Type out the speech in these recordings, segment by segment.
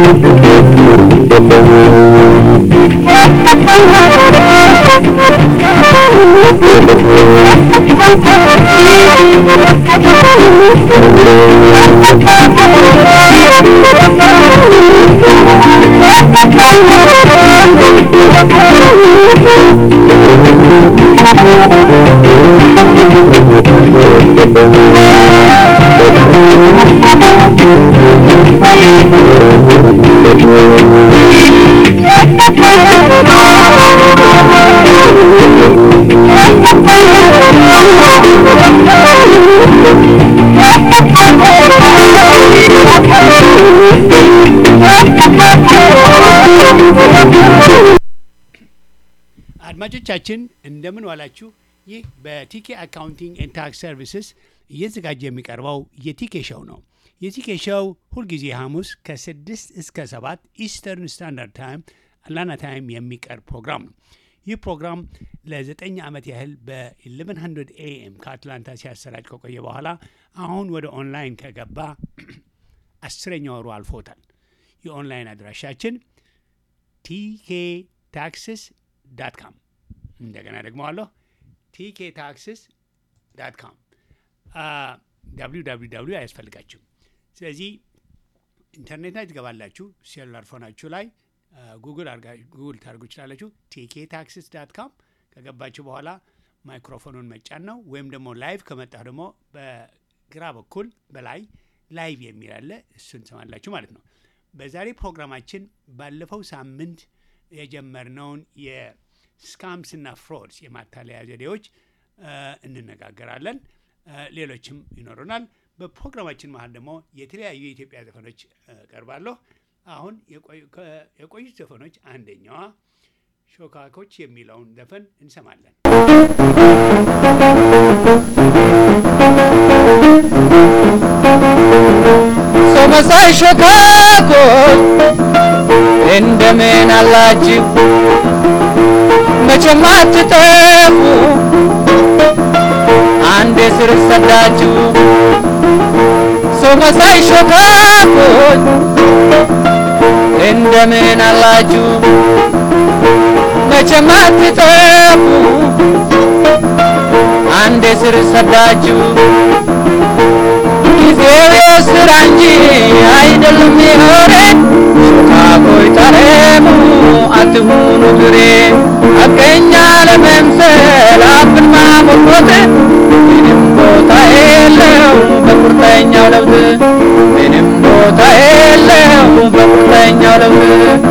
አድማጮቻችን እንደምን ዋላችሁ። ይህ በቲኬ አካውንቲንግ ኤንድ ታክስ ሰርቪስስ እየተዘጋጀ የሚቀርበው የቲኬ ሸው ነው። የቲኬ ሸው ሁልጊዜ ሐሙስ ከስድስት እስከ ሰባት ኢስተርን ስታንዳርድ ታይም አትላንታ ታይም የሚቀርብ ፕሮግራም ነው። ይህ ፕሮግራም ለዘጠኝ ዓመት ያህል በ1100 ኤኤም ከአትላንታ ሲያሰራጭ ከቆየ በኋላ አሁን ወደ ኦንላይን ከገባ አስረኛ ወሩ አልፎታል። የኦንላይን አድራሻችን ቲኬ ታክስስ ዳት ካም እንደገና ደግሞ አለሁ ቲኬ ታክስስ ዳት ካም ዳብሊው ዳብሊው ዳብሊው አያስፈልጋችሁም። ስለዚህ ኢንተርኔት ላይ ትገባላችሁ። ሴሉላር ፎናችሁ ላይ ጉግል ጉግል ታደርጉ ይችላላችሁ። ቲኬ ታክስስ ዳት ካም ከገባችሁ በኋላ ማይክሮፎኑን መጫን ነው። ወይም ደግሞ ላይቭ ከመጣሁ ደግሞ በግራ በኩል በላይ ላይቭ የሚል አለ። እሱን ትሰማላችሁ ማለት ነው። በዛሬ ፕሮግራማችን ባለፈው ሳምንት የጀመርነውን የስካምስ እና ፍሮድስ የማታለያ ዘዴዎች እንነጋገራለን። ሌሎችም ይኖሩናል። በፕሮግራማችን መሀል ደግሞ የተለያዩ የኢትዮጵያ ዘፈኖች ቀርባለሁ። አሁን የቆዩት ዘፈኖች አንደኛዋ ሾካኮች የሚለውን ዘፈን እንሰማለን። ሰው መሳይ ሾካኮች እንደምን አላችሁ? መቼም አትጠፉ አንዴ ስር ሰዳችሁ። ሰው መሳይ ሾካኮች እንደምን አላችሁ? መቼም አትጠፉ አንዴ ስር ሰዳችሁ። ጊዜው የስራ እንጂ አይደለም የወሬ ሾካኮይ ታረሙ አትሁኑ ግሬ አገኛ ለመምሰል አፍን ማሞርኮት ምንም ቦታ የለው በቁርጠኛው ለውጥ ምንም ቦታ የለው በቁርጠኛው ለውጥ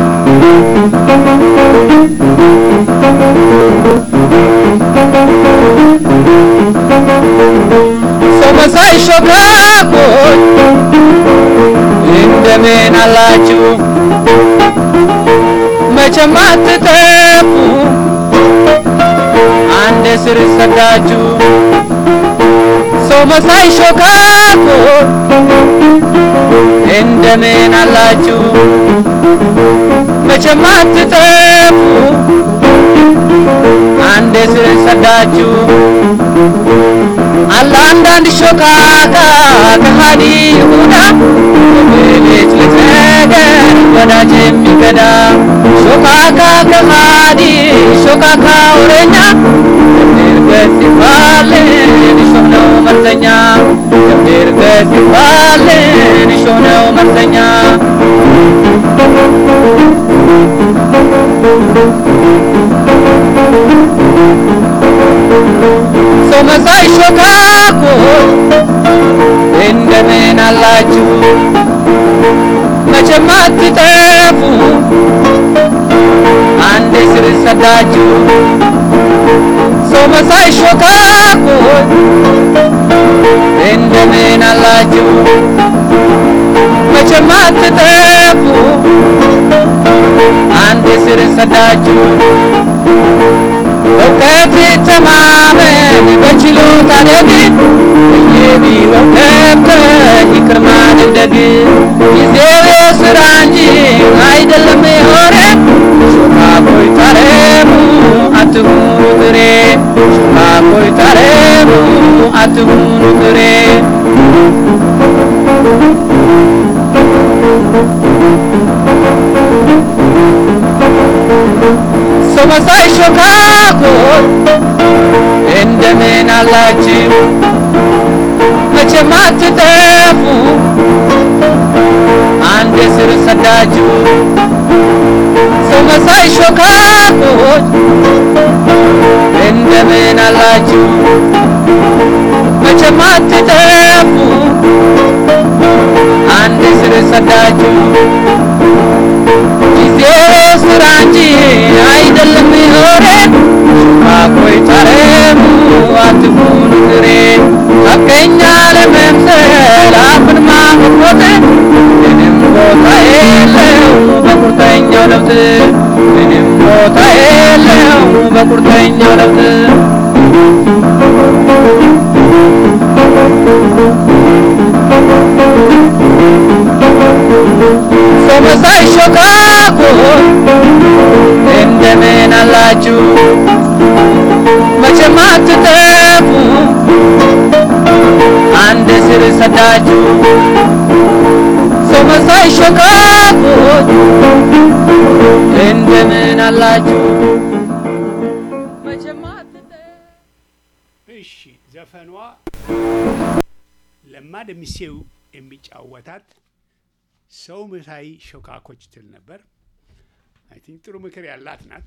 ሰው መሳይ ሾካኮች እንደምን አላችሁ? መቼም አትጠፉ አንድ ስር ሰዳችሁ። ሰው መሳይ ሾካኮች እንደምን አላችሁ? መቼም አትጠፉ አንድ ስር ሰዳችሁ። አለ አንዳንድ ሾካካ ከሃዲ ይሁዳ በቤት ልትነገር ወዳጅ የሚገዳ ሾካካ ከሃዲ ሾካካ ወሬኛ ገት ይባልን እሾህ ነው መርዘኛ ገምድር ገት ይባልን እሾህ ነው መርዘኛ ሰው መሳይ ሾካኮች እንደምን አላችሁ? መቼም አትጠፉ አንዴ ስር ሰዳችሁ። ሰው መሳይ ሾካኮች እንደምን አላችሁ? መቼም አትጠፉ አንዴ ስር ሰዳችሁ። እውቀት ተማመን በችሎታ ደግ በየቢሮው ገብተህ ይቅር ማድረግ ጊዜው የሥራ እንጂ አይደለም የወሬ ሾካኮይ ታረሙ አትሁኑ ጥሬ ሾካኮይ ታረሙ አትሁኑ ጥሬ ሰው መሳይ ሾካኮች እንደምን አላችሁ? መቼም አትጠፉ አንድ ስር ሰዳችሁ ሰው መሳይ ሾካኮች እንደምን አላችሁ? መቼም አትጠፉ አንድ ስር ሰዳችሁ ጊዜው ስራ እንጂ አይደለም ወሬ ሾካኮይ ታረሙ አትሁኑ ግሬ ሐቀኛ ለመምሰል አፍን ማሞት ምንም ቦታ የለው በቁርጠኛው ለውጥ ምንም ቦታ የለው በቁርጠኛው ለውጥ ሰው መሳይ ሾካኮች እንደምን አላችሁ? መቼም አትጠፉ አንድ ስር ሰዳችሁ ሰው መሳይ ሾካኮች እንደምን አላችሁ? መቼም አትጠፉ እሺ ዘፈኗ ለማ ደሚሴው የሚጫወታት ሰው መሳይ ሾካኮች ትል ነበር። አይ ቲንክ ጥሩ ምክር ያላት ናት።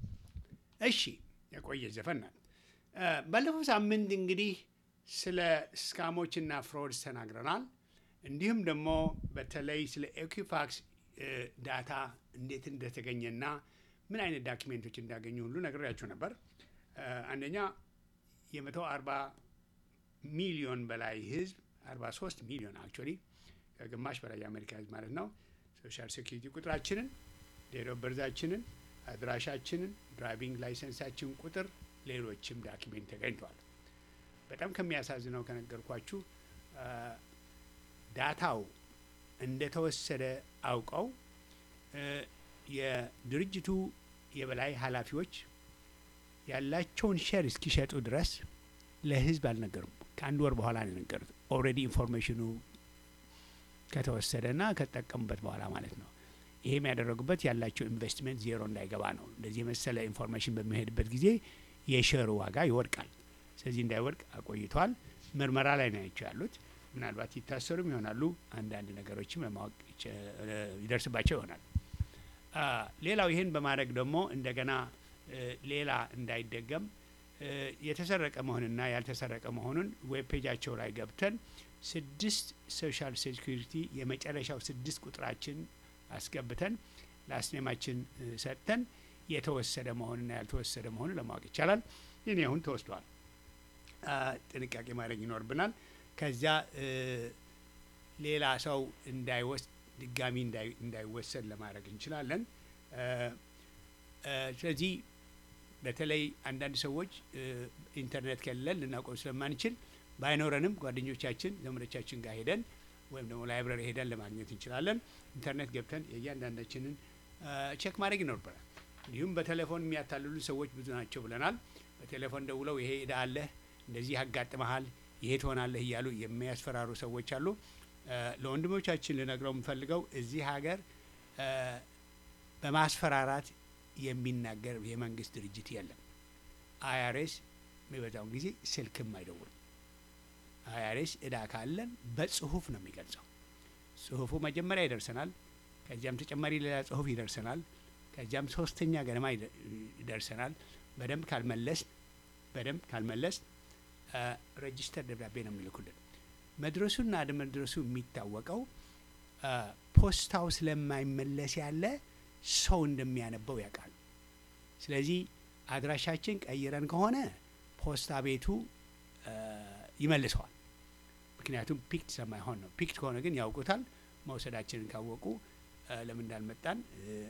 እሺ የቆየ ዘፈን ናት። እ ባለፈው ሳምንት እንግዲህ ስለ ስካሞችና ፍሮድስ ተናግረናል። እንዲሁም ደግሞ በተለይ ስለ ኤኩፋክስ ዳታ እንዴት እንደተገኘና ምን አይነት ዳኪሜንቶች እንዳገኙ ሁሉ ነግሬያችሁ ነበር። እ አንደኛ የመቶ አርባ ሚሊዮን በላይ ህዝብ 43 ሚሊዮን አክቹዋሊ ከግማሽ በላይ የአሜሪካ ህዝብ ማለት ነው። ሶሻል ሴኩሪቲ ቁጥራችንን፣ ዴት ኦፍ በርዛችንን፣ አድራሻችንን፣ ድራይቪንግ ላይሰንሳችን ቁጥር፣ ሌሎችም ዳኪሜንት ተገኝተዋል። በጣም ከሚያሳዝነው ከነገርኳችሁ አ፣ ዳታው እንደተወሰደ አውቀው እ፣ የድርጅቱ የበላይ ኃላፊዎች ያላቸውን ሼር እስኪሸጡ ድረስ ለህዝብ አልነገሩም። ከአንድ ወር በኋላ ነው የነገሩት። ኦልሬዲ ኢንፎርሜሽኑ ከተወሰደና ከተጠቀሙበት በኋላ ማለት ነው። ይሄም ያደረጉበት ያላቸው ኢንቨስትመንት ዜሮ እንዳይገባ ነው። እንደዚህ የመሰለ ኢንፎርሜሽን በሚሄድበት ጊዜ የሼሩ ዋጋ ይወድቃል። ስለዚህ እንዳይወድቅ አቆይተዋል። ምርመራ ላይ ናቸው ያሉት። ምናልባት ይታሰሩም ይሆናሉ። አንዳንድ ነገሮችም ለማወቅ ይቸ- ይደርስባቸው ይሆናል። አ፣ ሌላው ይህን በማድረግ ደግሞ እንደገና እ፣ ሌላ እንዳይደገም እ፣ የተሰረቀ መሆንና ያልተሰረቀ መሆኑን ዌብ ፔጃቸው ላይ ገብተን ስድስት ሶሻል ሴኩሪቲ የመጨረሻው ስድስት ቁጥራችን አስገብተን ላስኔማችን እ፣ ሰጥተን የተወሰደ መሆንና ያልተወሰደ መሆኑን ለማወቅ ይቻላል። ይህን አሁን ተወስዷል። አ፣ ጥንቃቄ ማድረግ ይኖርብናል። ከዚያ እ፣ ሌላ ሰው እንዳይወስድ ድጋሚ እንዳይ- እንዳይወሰድ ለማድረግ እንችላለን። እ፣ እ፣ ስለዚህ በተለይ አንዳንድ ሰዎች እ፣ ኢንተርኔት ከሌለን ልናቆም ስለማንችል ባይኖረንም ጓደኞቻችን ዘመዶቻችን ጋር ሄደን ወይም ደግሞ ላይብረሪ ሄደን ለማግኘት እንችላለን። ኢንተርኔት ገብተን የእያንዳንዳችንን እ፣ ቼክ ማድረግ ይኖርብናል። እንዲሁም በቴሌፎን የሚያታልሉ ሰዎች ብዙ ናቸው ብለናል። በቴሌፎን ደውለው ይሄ እዳ አለህ፣ እንደዚህ ያጋጥመሃል፣ ይሄ ትሆናለህ እያሉ የሚያስፈራሩ ሰዎች አሉ። እ፣ ለወንድሞቻችን ልነግረው የምፈልገው እዚህ ሀገር እ፣ በማስፈራራት የሚናገር የመንግስት ድርጅት የለም። አይአርኤስ የሚበዛውን ጊዜ ስልክም አይደውልም። አይአርኤስ እዳ ካለን በጽሁፍ ነው የሚገልጸው። ጽሁፉ መጀመሪያ ይደርሰናል። ከዚያም ተጨማሪ ሌላ ጽሁፍ ይደርሰናል። ከዚያም ሶስተኛ ገደማ ይደ- ይደርሰናል። በደንብ ካልመለስ በደንብ ካልመለስ ሬጂስተር ደብዳቤ ነው የሚልኩልን። መድረሱና አለመድረሱ የሚታወቀው አ፣ ፖስታው ስለማይመለስ ያለ ሰው እንደሚያነበው ያውቃል። ስለዚህ አድራሻችን ቀይረን ከሆነ ፖስታ ቤቱ አ፣ ይመልሰዋል። ምክንያቱም ፒክት ስለማይሆን ነው። ፒክት ከሆነ ግን ያውቁታል። መውሰዳችንን ካወቁ አ፣ ለምን እንዳልመጣን እ፣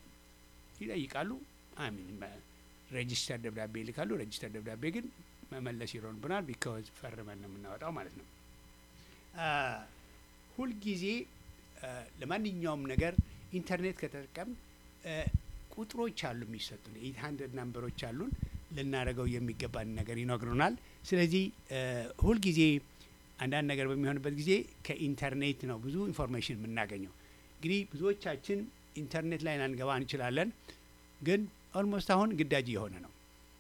ይጠይቃሉ። አሚን ሬጂስተር ደብዳቤ ይልካሉ። ሬጂስተር ደብዳቤ ግን መመለስ ይኖርብናል። ቢካዝ ፈርመን ነው የምናወጣው ማለት ነው። አ፣ ሁልጊዜ አ፣ ለማንኛውም ነገር ኢንተርኔት ከተጠቀም አ፣ ቁጥሮች አሉ የሚሰጡን ኤት ሀንድረድ ናምበሮች አሉን ልናደርገው የሚገባን ነገር ይነግሩናል። ስለዚህ አ፣ ሁልጊዜ አንዳንድ ነገር በሚሆንበት ጊዜ ከኢንተርኔት ነው ብዙ ኢንፎርሜሽን የምናገኘው። እንግዲህ ብዙዎቻችን ኢንተርኔት ላይ ላንገባ እንችላለን፣ ግን ኦልሞስት አሁን ግዳጅ እየሆነ ነው።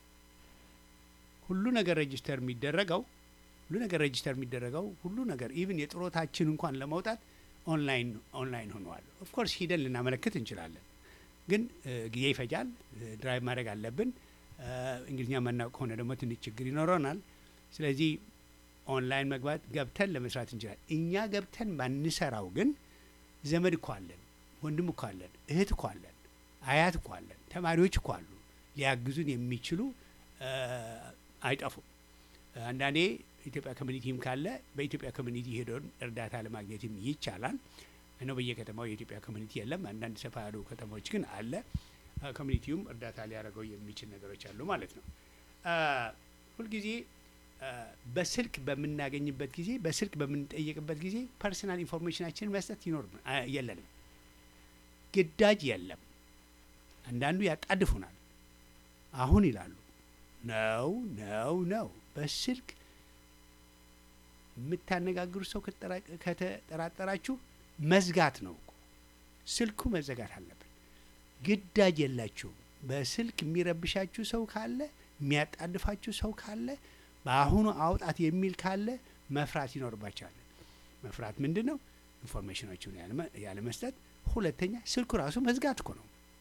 ሁሉ ነገር ሬጅስተር የሚደረገው ሁሉ ነገር ሬጅስተር የሚደረገው ሁሉ ነገር ኢቭን የጥሮታችን እንኳን ለመውጣት ኦንላይን ኦንላይን ሆነዋል። ኦፍኮርስ ሂደን ልናመለክት እንችላለን፣ ግን እ፣ ጊዜ ይፈጃል። ድራይቭ ማድረግ አለብን። እ፣ እንግሊዝኛ መናውቅ ከሆነ ደግሞ ትንሽ ችግር ይኖረናል። ስለዚህ ኦንላይን መግባት ገብተን ለመስራት እንችላለን። እኛ ገብተን ባንሰራው ግን ዘመድ እኮ አለን፣ ወንድም እኮ አለን፣ እህት እኮ አለን፣ አያት እኮ አለን፣ ተማሪዎች እኮ አሉ ሊያግዙን የሚችሉ እ፣ አይጠፉም። አንዳንዴ ኢትዮጵያ ኮሚኒቲም ካለ በኢትዮጵያ ኮሚኒቲ ሄዶን እርዳታ ለማግኘትም ይቻላል። እነው በየከተማው የኢትዮጵያ ኮሚኒቲ የለም። አንዳንድ ሰፋ ያሉ ከተማዎች ግን አለ። አ፣ ኮሚኒቲውም እርዳታ ሊያደርገው የሚችል ነገሮች አሉ ማለት ነው። አ፣ ሁልጊዜ አ፣ በስልክ በምናገኝበት ጊዜ በስልክ በምንጠየቅበት ጊዜ ፐርሰናል ኢንፎርሜሽናችንን መስጠት ይኖር የለንም። ግዳጅ የለም። አንዳንዱ ያጣድፉናል። አሁን ይላሉ ነው ነው ነው በስልክ የምታነጋግሩ ሰው ከተጠራ- ከተጠራጠራችሁ መዝጋት ነው እኮ ስልኩ መዘጋት አለብን። ግዳጅ የላችሁም። በስልክ የሚረብሻችሁ ሰው ካለ የሚያጣድፋችሁ ሰው ካለ በአሁኑ አውጣት የሚል ካለ መፍራት ይኖርባቸዋል። መፍራት ምንድን ነው? ኢንፎርሜሽኖችን ያለመ- ያለመስጠት። ሁለተኛ ስልኩ ራሱ መዝጋት እኮ ነው፣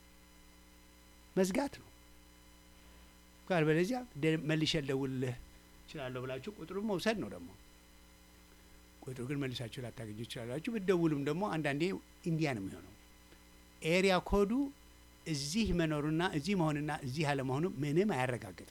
መዝጋት ነው። ጋር በለዚያ መልሼ ልደውልልህ እችላለሁ ብላችሁ ቁጥሩን መውሰድ ነው ደግሞ ቁጥሩ ግን መልሳችሁ ላታገኙ ይችላላችሁ። ብትደውሉም ደግሞ አንዳንዴ ኢንዲያ ነው የሚሆነው። ኤሪያ ኮዱ እዚህ መኖሩና እዚህ መሆንና እዚህ አለመሆኑ ምንም አያረጋግጥም።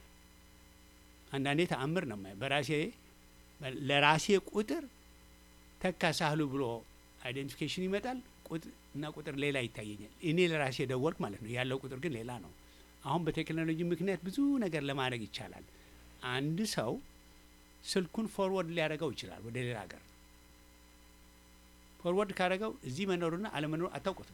አንዳንዴ ተአምር ነው የማየው። በራሴ ለራሴ ቁጥር ተካ ሳህሉ ብሎ አይዴንቲፊኬሽን ይመጣል ቁጥ- እና ቁጥር ሌላ ይታየኛል። እኔ ለራሴ ደወልክ ማለት ነው። ያለው ቁጥር ግን ሌላ ነው። አሁን በቴክኖሎጂ ምክንያት ብዙ ነገር ለማድረግ ይቻላል። አንድ ሰው ስልኩን ፎርወርድ ሊያደርገው ይችላል ወደ ሌላ ሀገር። ፎርወርድ ካደረገው እዚህ መኖሩና አለመኖሩ አታውቁትም።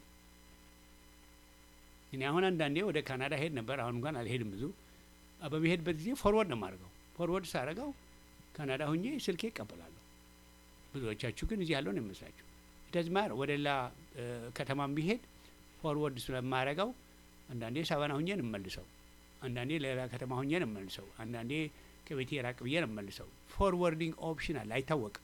እኔ አሁን አንዳንዴ ወደ ካናዳ ሄድ ነበር። አሁን እንኳን አልሄድም ብዙ። አ፣ በሚሄድበት ጊዜ ፎርወርድ ነው የማደርገው። ፎርወርድ ሳደርገው ካናዳ ሁኜ ስልኬ ይቀበላለሁ። ብዙዎቻችሁ ግን እዚህ ያለው ነው የሚመስላችሁ። ደዝማር ወደ ሌላ እ፣ ከተማም ቢሄድ ፎርወርድ ስለማረገው አንዳንዴ ሳበና ሁኜ ነው የምመልሰው፣ አንዳንዴ ሌላ ከተማ ሁኜ ነው የምመልሰው፣ አንዳንዴ ከቤቴ ራቅ ብዬ ነው የምመልሰው። ፎርወርዲንግ ኦፕሽን አለ፣ አይታወቅም።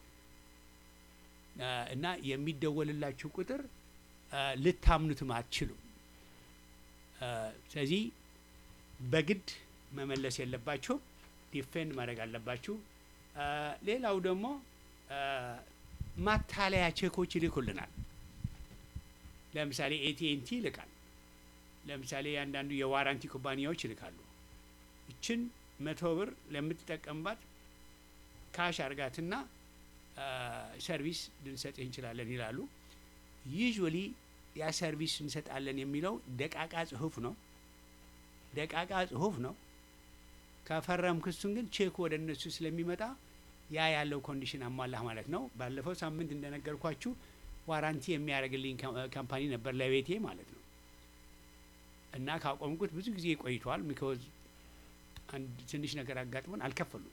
አ፣ እና የሚደወልላችሁ ቁጥር አ፣ ልታምኑትም አትችሉም። አ፣ ስለዚህ በግድ መመለስ የለባችሁም፣ ዲፌንድ ማድረግ አለባችሁ። አ፣ ሌላው ደግሞ አ፣ ማታለያ ቼኮች ይልኩልናል። ለምሳሌ ኤቲኤንቲ ይልካል። ለምሳሌ አንዳንዱ የዋራንቲ ኩባንያዎች ይልካሉ። ይችን መቶ ብር ለምትጠቀምባት ካሽ አርጋትና አ፣ ሰርቪስ ልንሰጥህ እንችላለን ይላሉ። ዩዥዋሊ ያ ሰርቪስ እንሰጣለን የሚለው ደቃቃ ጽሁፍ ነው። ደቃቃ ጽሁፍ ነው። ከፈረም ክሱን ግን ቼክ ወደ እነሱ ስለሚመጣ ያ ያለው ኮንዲሽን አሟላህ ማለት ነው። ባለፈው ሳምንት እንደነገርኳችሁ ዋራንቲ የሚያደርግልኝ ካም- ካምፓኒ ነበር ለቤቴ ማለት ነው። እና ካቆምኩት ብዙ ጊዜ ቆይቷል። ሚኮዝ አንድ ትንሽ ነገር አጋጥሞን አልከፈሉም።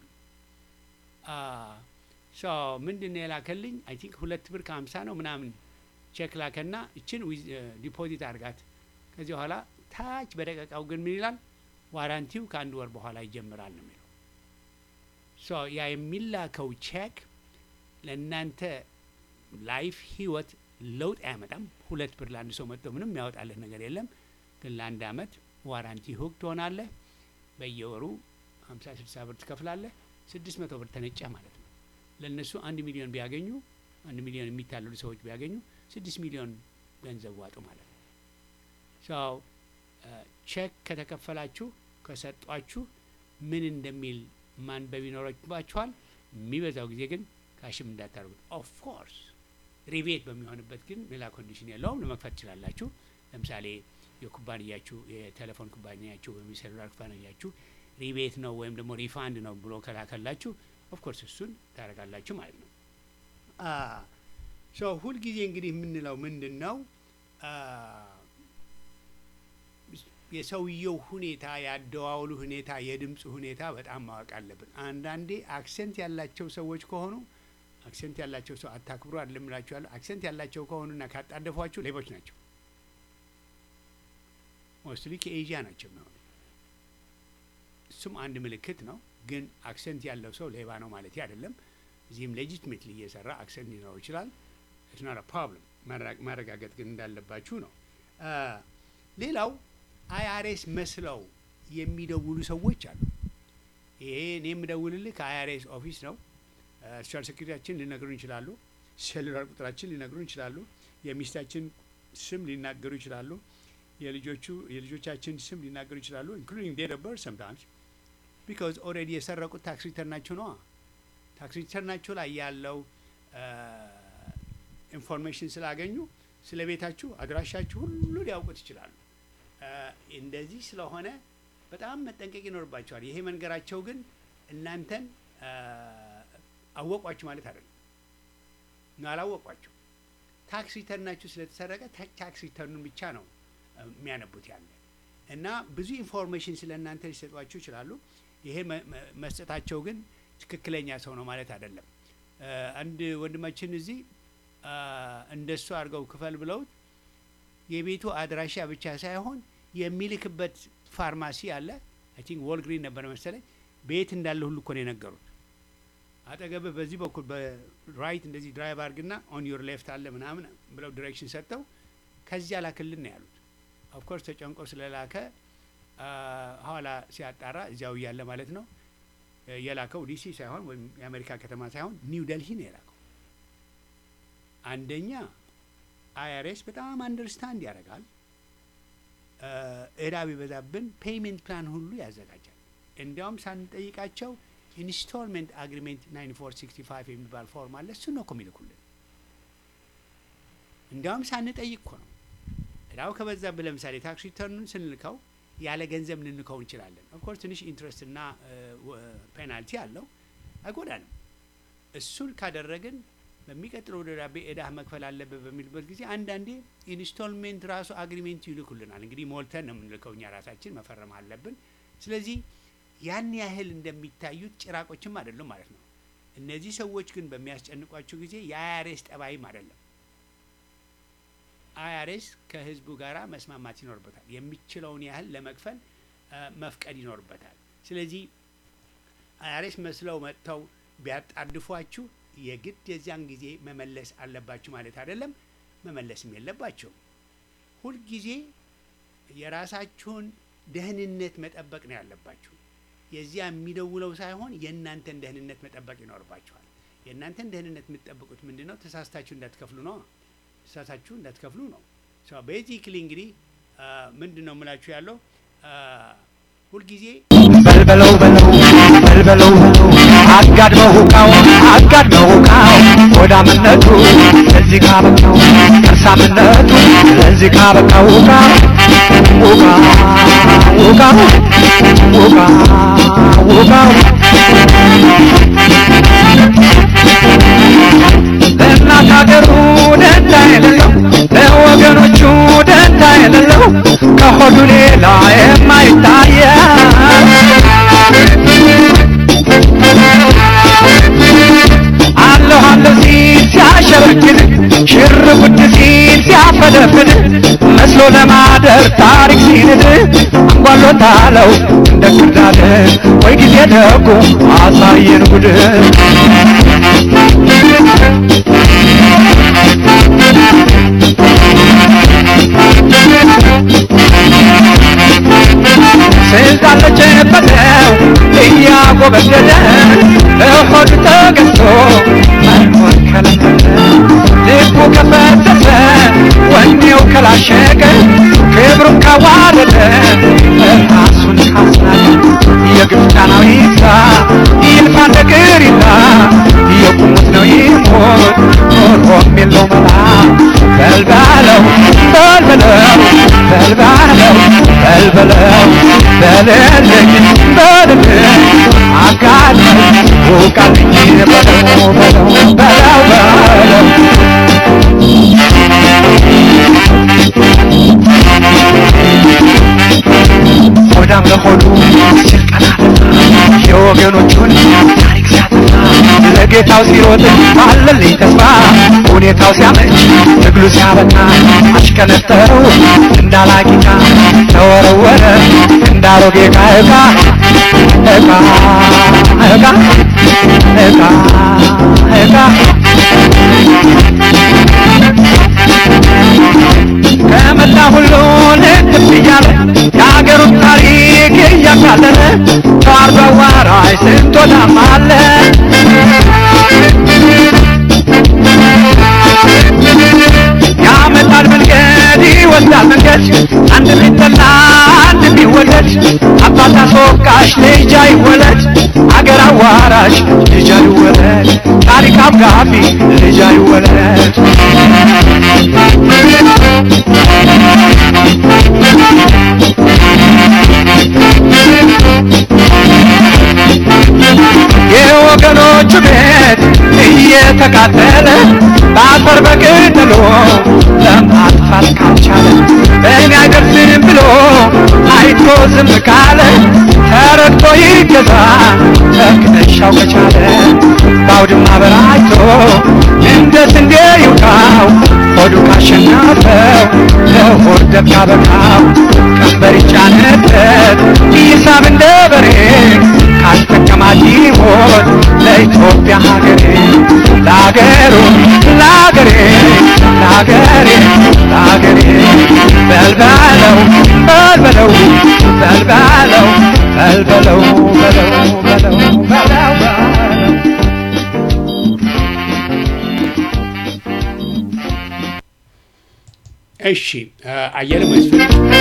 ሶ ምንድን ነው የላከልኝ? አይ ቲንክ ሁለት ብር ከሀምሳ ነው ምናምን ቼክ ላከና እችን ዲፖዚት አድርጋት። ከዚህ በኋላ ታች በደቀቃው ግን ምን ይላል? ዋራንቲው ከአንድ ወር በኋላ ይጀምራል ነው የሚለው። ሶ ያ የሚላከው ቼክ ለእናንተ ላይፍ ህይወት ለውጥ አያመጣም። ሁለት ብር ለአንድ ሰው መጥቶ ምንም የሚያወጣልህ ነገር የለም። ግን ለአንድ አመት ዋራንቲ ሁግ ትሆናለህ። በየወሩ ሀምሳ ስልሳ ብር ትከፍላለህ። ስድስት መቶ ብር ተነጨ ማለት ነው። ለእነሱ አንድ ሚሊዮን ቢያገኙ አንድ ሚሊዮን የሚታለሉ ሰዎች ቢያገኙ ስድስት ሚሊዮን ገንዘብ ዋጡ ማለት ነው። ሰው ቼክ ከተከፈላችሁ ከሰጧችሁ ምን እንደሚል ማንበብ ይኖርባችኋል። የሚበዛው ጊዜ ግን ካሽም እንዳታደርጉት። ኦፍ ኮርስ ሪቤት በሚሆንበት ግን ሌላ ኮንዲሽን የለውም፣ ለመክፈት ትችላላችሁ። ለምሳሌ የኩባንያችሁ የቴሌፎን ኩባንያችሁ ወይም የሴሉላር ኩባንያችሁ ሪቤት ነው ወይም ደግሞ ሪፋንድ ነው ብሎ ከላከላችሁ ኦፍኮርስ እሱን ታደርጋላችሁ ማለት ነው። ሶ ሁልጊዜ እንግዲህ የምንለው ምንድን ነው የሰውየው ሁኔታ፣ የአደዋወሉ ሁኔታ፣ የድምፁ ሁኔታ በጣም ማወቅ አለብን። አንዳንዴ አክሰንት ያላቸው ሰዎች ከሆኑ አክሰንት ያላቸው ሰው አታክብሩ አይደለም እላችኋለሁ። አክሰንት ያላቸው ከሆኑና ካጣደፏችሁ ሌቦች ናቸው። ሞስትሊ ከኤዥያ ናቸው የሚሆኑ። እሱም አንድ ምልክት ነው። ግን አክሰንት ያለው ሰው ሌባ ነው ማለት አይደለም። እዚህም ሌጂትሜትሊ እየሰራ አክሰንት ሊኖረው ይችላል። ኢትስ ኖት ፕሮብለም። ማረጋገጥ ግን እንዳለባችሁ ነው። ሌላው አይአርኤስ መስለው የሚደውሉ ሰዎች አሉ። ይሄ እኔ የምደውልልህ ከአይአርኤስ ኦፊስ ነው። ሶሻል ሴኩሪቲያችን ሊነግሩን ይችላሉ። ሴሉላር ቁጥራችን ሊነግሩን ይችላሉ። የሚስታችን ስም ሊናገሩ ይችላሉ። የልጆቹ የልጆቻችን ስም ሊናገሩ ይችላሉ። ኢንክሉዲንግ ዴት ኦፍ በርዝ ሰምታይምስ ቢካዝ ኦልሬዲ የሰረቁት ታክስ ሪተርናቸው ነዋ። ታክስ ሪተርናቸው ላይ ያለው ኢንፎርሜሽን ስላገኙ ስለ ቤታችሁ አድራሻችሁ ሁሉ ሊያውቁት ይችላሉ። እንደዚህ ስለሆነ በጣም መጠንቀቅ ይኖርባቸዋል። ይሄ መንገራቸው ግን እናንተን አወቋችሁ ማለት አይደለም። አላወቋችሁ ታክስ ሪተርናችሁ ስለተሰረቀ ታክስ ሪተርኑን ብቻ ነው የሚያነቡት ያለ እና ብዙ ኢንፎርሜሽን ስለ እናንተ ሊሰጧችሁ ይችላሉ። ይሄ መስጠታቸው ግን ትክክለኛ ሰው ነው ማለት አይደለም። አንድ ወንድማችን እዚህ እንደሱ አድርገው ክፈል ብለውት የቤቱ አድራሻ ብቻ ሳይሆን የሚልክበት ፋርማሲ አለ። አይ ቲንክ ወልግሪን ነበር መሰለኝ ቤት እንዳለ ሁሉ እኮ ነው የነገሩት። አጠገብህ በዚህ በኩል በራይት እንደዚህ ድራይቭ አድርግና ኦን ዮር ሌፍት አለ ምናምን ብለው ዲሬክሽን ሰጥተው ከዚያ ላክልን ነው ያሉት። ኦፍኮርስ ተጨንቆ ስለላከ ኋላ ሲያጣራ እዚያው እያለ ማለት ነው የላከው ዲሲ ሳይሆን ወይም የአሜሪካ ከተማ ሳይሆን ኒው ደልሂ ነው የላከው። አንደኛ አይአርኤስ በጣም አንደርስታንድ ያደርጋል። እዳ ቢበዛብን ፔይሜንት ፕላን ሁሉ ያዘጋጃል። እንዲያውም ሳንጠይቃቸው ኢንስቶልሜንት አግሪሜንት 9465 የሚባል ፎርም አለ። እሱ ነው እኮ የሚልኩልን። እንዲያውም ሳንጠይቅ እኮ ነው። እዳው ከበዛብን ለምሳሌ ታክስ ሪተርኑን ስንልከው ያለ ገንዘብ ልንልከው እንችላለን። ኦፍኮርስ ትንሽ ኢንትረስት እና ፔናልቲ አለው፣ አይጎዳንም። እሱን ካደረግን በሚቀጥለው ደብዳቤ እዳህ መክፈል አለበት በሚልበት ጊዜ አንዳንዴ ኢንስቶልሜንት ራሱ አግሪሜንት ይልኩልናል። እንግዲህ ሞልተን ነው የምንልከው እኛ ራሳችን መፈረም አለብን። ስለዚህ ያን ያህል እንደሚታዩት ጭራቆችም አይደሉም ማለት ነው። እነዚህ ሰዎች ግን በሚያስጨንቋቸው ጊዜ የአይአርኤስ ጠባይም አይደለም። አይአርኤስ ከህዝቡ ጋር መስማማት ይኖርበታል። የሚችለውን ያህል ለመክፈል መፍቀድ ይኖርበታል። ስለዚህ አይአርኤስ መስለው መጥተው ቢያጣድፏችሁ የግድ የዚያን ጊዜ መመለስ አለባችሁ ማለት አይደለም። መመለስም የለባቸውም። ሁልጊዜ የራሳችሁን ደህንነት መጠበቅ ነው ያለባችሁ። የዚያ የሚደውለው ሳይሆን የእናንተን ደህንነት መጠበቅ ይኖርባችኋል። የእናንተን ደህንነት የምትጠብቁት ምንድን ነው? ተሳስታችሁ እንዳትከፍሉ ነው። ተሳሳችሁ እንዳትከፍሉ ነው። ቤዚክሊ እንግዲህ ምንድን ነው የምላችሁ ያለው ሁልጊዜ በልበለው በለው በልበለው በለው አጋድመው ሁቃው አጋድመው ሁቃው ሆዳምነቱ ለዚህ ካበቃው ከርሳምነቱ ለዚህ ካበቃው ሁቃ ሁቃ ሁቃ ሁቃ ሁቃው ለእናት ሀገሩ ደንታ የሌለው ለወገኖቹ ደንታ የሌለው ከሆዱ ሌላ የማይታየ አለሁ አለሁ ሲል ሲያሸረግድ ሽር ጉድ ሲል ሲያፈደፍድ መስሎ ለማደር ታሪክ ሲንድ አንጓሎታለው እንደ ክርዳድ ወይ ጊዜ ደጉ አሳየን ጉድ ስልጣን ለጨበጠው እያጎበደደ እሆድ ተገዝቶ መኖር ከለመደ ልቡ ከፈተተ ወኔው ከላሸቀ ክብሩን ካዋረደ ራሱን ካስናቀ የግብፃናዊ ይብዛ ይልፋ ነገር ይላ የቁሙት ነው ይሞት ኖሮም የለው መላ በልባለው በልበለው በልባለው በልበለው በልልኝ በልልኝ አጋለኝ ውቃልኝ በለው በለው በለው በለው ሆዳም ለሆዱ ሲል ቀናልና የወገኖቹን ታሪክ ሲያጠና ለጌታው ሲሮጥ ባለልኝ ተስፋ ሁኔታው ሲያመች ትግሉ ሲያበቃ አሽከነጠረው እንዳላቂቃ ተወረወረ እንዳሮጌ ዕቃ ዕቃ ዕቃ ዕቃ ዕቃ ዕቃ ከመላ ሁሉ ልትፍ እያለ የአገሩን ታሪክ እያቃለለ ተዋርዶ አዋራጅ ስንት ወዳም አለ ያመጣል መንገድ ይወስዳል መንገድ አንድ ቢጠላ አንድ ቢወደድ አባት አስወቃሽ ልጅ አይወለድ አገር አዋራሽ ልጅ አይወለድ ታሪክ አብጋቢ ልጅ አይወለድ የወገኖቹ ቤት እየተቃጠለ በአፈር በቅጠሎ ለማጥፋት ካልቻለ በእኔ አይደርስም ብሎ አይቶ ዝም ካለ ተረግጦ ይገዛ ትከሻው ከቻለ በአውድማ በራይቶ እንደ ስንዴ ይውቃው ሆዱ ካሸነፈው ለሆድ ደብ ካበቃው ቀንበር ይጫነበት ይሳብ እንደ በሬ ካስጠቀማት ይሞት ለኢትዮጵያ ሀገሬ ለአገሩ ለአገሬ ለአገሬ ለአገሬ በልበለው በልበለው በልበለው በልበለው በለው በለው በለው በለው እሺ አየለ መስፍን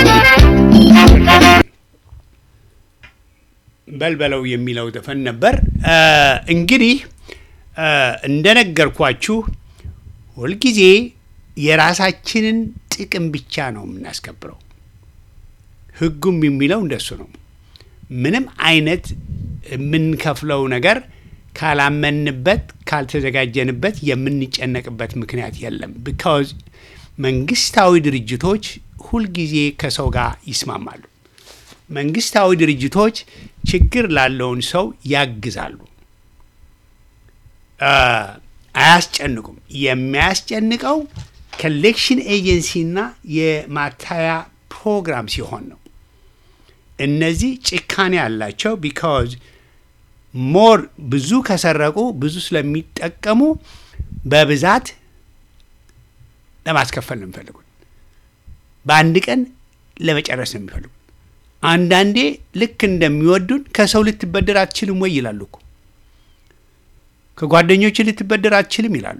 በልበለው የሚለው ዘፈን ነበር። እንግዲህ እንደነገርኳችሁ ሁልጊዜ የራሳችንን ጥቅም ብቻ ነው የምናስከብረው። ሕጉም የሚለው እንደሱ ነው። ምንም አይነት የምንከፍለው ነገር ካላመንበት፣ ካልተዘጋጀንበት የምንጨነቅበት ምክንያት የለም። ቢካዝ መንግስታዊ ድርጅቶች ሁልጊዜ ከሰው ጋር ይስማማሉ። መንግስታዊ ድርጅቶች ችግር ላለውን ሰው ያግዛሉ፣ አያስጨንቁም። የሚያስጨንቀው ኮሌክሽን ኤጀንሲና የማታያ ፕሮግራም ሲሆን ነው። እነዚህ ጭካኔ አላቸው። ቢካዝ ሞር ብዙ ከሰረቁ ብዙ ስለሚጠቀሙ በብዛት ለማስከፈል ነው የሚፈልጉት። በአንድ ቀን ለመጨረስ ነው የሚፈልጉት። አንዳንዴ ልክ እንደሚወዱን ከሰው ልትበደር አትችልም ወይ ይላሉ እኮ ከጓደኞች ልትበደር አትችልም ይላሉ።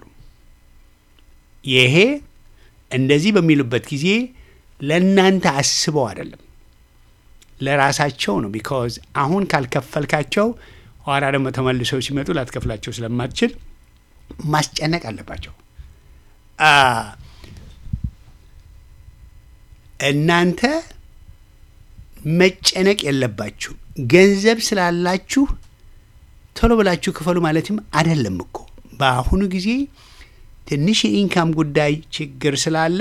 ይሄ እንደዚህ በሚሉበት ጊዜ ለእናንተ አስበው አይደለም፣ ለራሳቸው ነው። ቢካዝ አሁን ካልከፈልካቸው ኋላ ደግሞ ተመልሰው ሲመጡ ላትከፍላቸው ስለማትችል ማስጨነቅ አለባቸው። እናንተ መጨነቅ የለባችሁ። ገንዘብ ስላላችሁ ቶሎ ብላችሁ ክፈሉ ማለትም አይደለም እኮ። በአሁኑ ጊዜ ትንሽ የኢንካም ጉዳይ ችግር ስላለ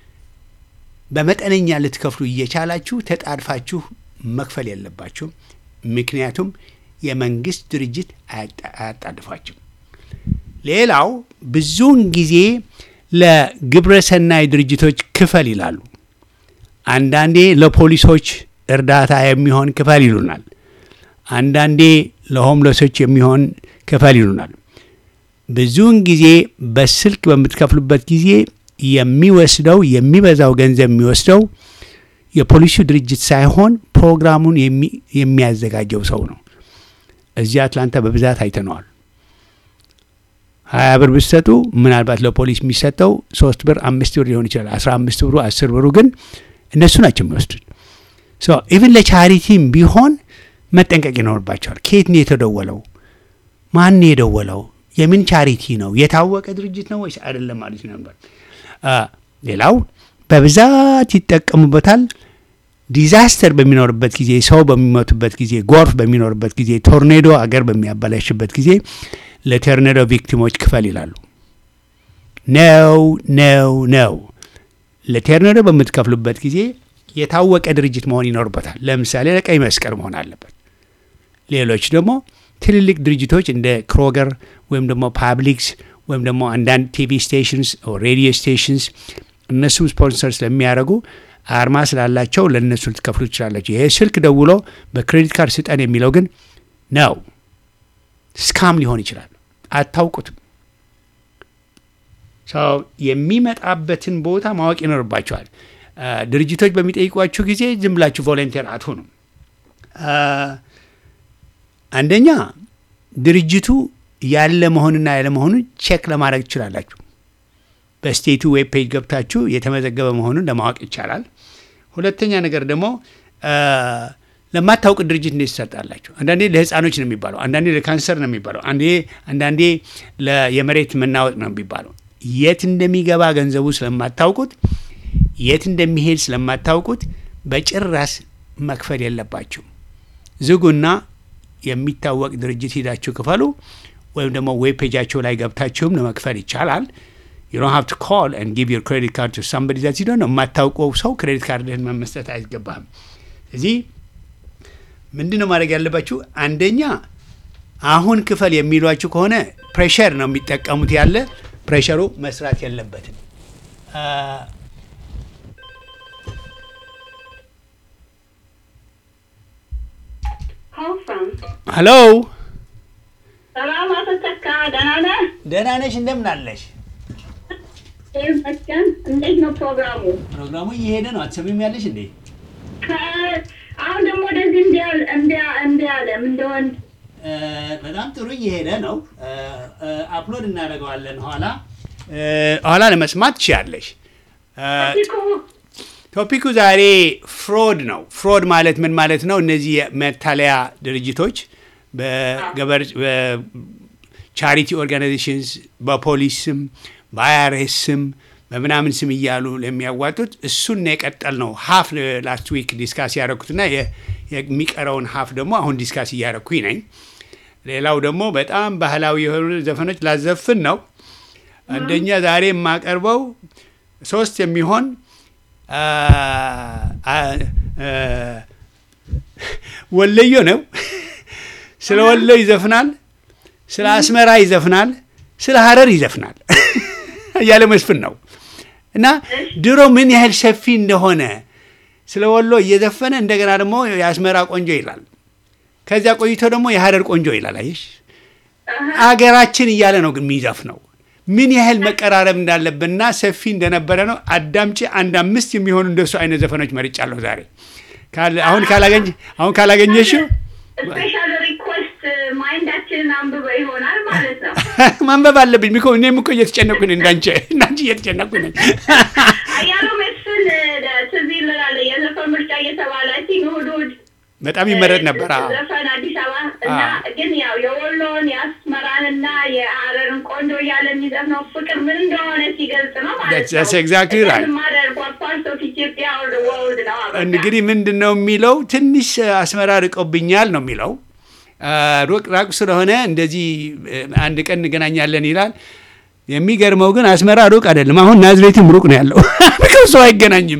በመጠነኛ ልትከፍሉ እየቻላችሁ ተጣድፋችሁ መክፈል የለባችሁም። ምክንያቱም የመንግስት ድርጅት አያጣድፋችሁም። ሌላው ብዙውን ጊዜ ለግብረ ሰናይ ድርጅቶች ክፈል ይላሉ። አንዳንዴ ለፖሊሶች እርዳታ የሚሆን ክፈል ይሉናል። አንዳንዴ ለሆምለሶች የሚሆን ክፈል ይሉናል። ብዙውን ጊዜ በስልክ በምትከፍሉበት ጊዜ የሚወስደው የሚበዛው ገንዘብ የሚወስደው የፖሊሱ ድርጅት ሳይሆን ፕሮግራሙን የሚያዘጋጀው ሰው ነው። እዚህ አትላንታ በብዛት አይተነዋል። ሀያ ብር ብትሰጡ ምናልባት ለፖሊስ የሚሰጠው ሶስት ብር አምስት ብር ሊሆን ይችላል። አስራ አምስት ብሩ አስር ብሩ ግን እነሱ ናቸው የሚወስዱት። ኢቭን ለቻሪቲም ቢሆን መጠንቀቅ ይኖርባቸዋል። ከየት ነው የተደወለው? ማን ነው የደወለው? የምን ቻሪቲ ነው? የታወቀ ድርጅት ነው ወይስ አይደለም ማለት ነበር። ሌላው በብዛት ይጠቀሙበታል። ዲዛስተር በሚኖርበት ጊዜ፣ ሰው በሚሞቱበት ጊዜ፣ ጎርፍ በሚኖርበት ጊዜ፣ ቶርኔዶ አገር በሚያበላሽበት ጊዜ ለቶርኔዶ ቪክቲሞች ክፈል ይላሉ። ነው ነው ነው። ለቶርኔዶ በምትከፍሉበት ጊዜ የታወቀ ድርጅት መሆን ይኖርበታል። ለምሳሌ ለቀይ መስቀል መሆን አለበት። ሌሎች ደግሞ ትልልቅ ድርጅቶች እንደ ክሮገር ወይም ደግሞ ፓብሊክስ ወይም ደግሞ አንዳንድ ቲቪ ስቴሽንስ ሬዲዮ ስቴሽንስ እነሱም ስፖንሰር ስለሚያደርጉ አርማ ስላላቸው ለእነሱ ልትከፍሉ ትችላላችሁ። ይሄ ስልክ ደውሎ በክሬዲት ካርድ ስጠን የሚለው ግን ነው ስካም ሊሆን ይችላል። አታውቁትም። ሰው የሚመጣበትን ቦታ ማወቅ ይኖርባቸዋል። አ፣ ድርጅቶች በሚጠይቋችሁ ጊዜ ዝም ብላችሁ ቮለንቴር አትሆኑም። አ፣ አንደኛ ድርጅቱ ያለ መሆንና ያለ መሆኑን ቼክ ለማድረግ ትችላላችሁ። በስቴቱ ዌብ ፔጅ ገብታችሁ የተመዘገበ መሆኑን ለማወቅ ይቻላል። ሁለተኛ ነገር ደግሞ አ፣ ለማታውቅ ድርጅት እንዴት ትሰጣላችሁ? አንዳንዴ ለህፃኖች ነው የሚባለው፣ አንዳንዴ ለካንሰር ነው የሚባለው፣ አንዴ አንዳንዴ ለ- የመሬት መናወጥ ነው የሚባለው። የት እንደሚገባ ገንዘቡ ስለማታውቁት የት እንደሚሄድ ስለማታውቁት በጭራስ መክፈል የለባችሁ። ዝጉና የሚታወቅ ድርጅት ሂዳችሁ ክፈሉ። ወይም ደግሞ ዌብ ፔጃቸው ላይ ገብታችሁም ለመክፈል ይቻላል። you don't have to call and give your credit card to somebody that you don't know የማታውቀው ሰው ክሬዲት ካርድህን መመስጠት አይገባህም። እዚህ ምንድን ነው ማድረግ ያለባችሁ? አንደኛ አሁን ክፈል የሚሏችሁ ከሆነ ፕሬሸር ነው የሚጠቀሙት ያለ ፕሬሸሩ መስራት የለበትም። አ፣ Call from. ሄሎ ሰላም አቶ ተካ ደህና ነህ? ደህና ነሽ? እንደምን አለሽ? ይመስገን። እንዴት ነው ፕሮግራሙ? ፕሮግራሙ እየሄደ ነው። አትሰሚም ያለሽ እንዴ? ከ- አሁን ደግሞ ወደዚህ እንዲያ- እንዲያ- እንዲያለ ምን እንደሆን እ፣ በጣም ጥሩ እየሄደ ነው። እ፣ እ፣ አፕሎድ እናደርገዋለን ኋላ እ፣ ኋላ ለመስማት ትችያለሽ። እ፣ እኮ ቶፒኩ ዛሬ ፍሮድ ነው። ፍሮድ ማለት ምን ማለት ነው? እነዚህ የመታለያ ድርጅቶች በገበር በቻሪቲ ኦርጋናይዜሽንስ በፖሊስ ስም በአይአርኤስ ስም በምናምን ስም እያሉ ለሚያዋጡት እሱን ነው የቀጠል ነው። ሀፍ ላስት ዊክ ዲስካስ ያደረኩትና የ- የሚቀረውን ሀፍ ደግሞ አሁን ዲስካስ እያደረኩኝ ነኝ። ሌላው ደግሞ በጣም ባህላዊ የሆኑ ዘፈኖች ላዘፍን ነው። አንደኛ ዛሬ የማቀርበው ሶስት የሚሆን አ- አ- አ- ወለዮ ነው። ስለ ወሎ ይዘፍናል፣ ስለ አስመራ ይዘፍናል፣ ስለ ሀረር ይዘፍናል። እያለ መስፍን ነው እና ድሮ ምን ያህል ሰፊ እንደሆነ ስለ ወሎ እየዘፈነ እንደገና ደግሞ የአስመራ ቆንጆ ይላል። ከዚያ ቆይቶ ደግሞ የሀረር ቆንጆ ይላል። አየሽ አገራችን እያለ ነው ግን የሚዘፍነው ምን ያህል መቀራረብ እንዳለብንና ሰፊ እንደነበረ ነው። አዳምጪ። አንድ አምስት የሚሆኑ እንደሱ አይነት ዘፈኖች መርጫለሁ ዛሬ። ካለ- አሁን ካላገኝ አሁን ካላገኘሽው ስፔሻል ሪኩዌስት ማይንዳችንን አንብበ ይሆናል ማለት ነው። ማንበብ አለብኝ። ሚኮ እኔም እኮ እየተጨነኩ ነኝ፣ እንዳንቺ እንዳንቺ እየተጨነኩ ነኝ። አያሉ መስፍን ትዝ ይልናል የዘፈን ምርጫ እየተባለ ሲን እሑድ እሑድ በጣም ይመረጥ ነበር። አዎ። ዘፈን አዲስ አበባ እና አዎ። ግን ያው የወሎን የአስመራንና የሀረርን ቆንጆ እያለ የሚዘፍነው ፍቅር ምን እንደሆነ ሲገልጽ ነው ማለት That's- ነው። that's exactly right. ማደር ፓርት ኦፍ ኢትዮጵያ or the world ነው በቃ። እንግዲህ ምንድን ነው የሚለው ትንሽ አስመራ ርቆብኛል ነው የሚለው። አ፣ ሩቅ ራቅ ስለሆነ እንደዚህ እ፣ አንድ ቀን እንገናኛለን ይላል። የሚገርመው ግን አስመራ ሩቅ አይደለም። አሁን ናዝሬትም ሩቅ ነው ያለው። ምክር ሰው አይገናኝም።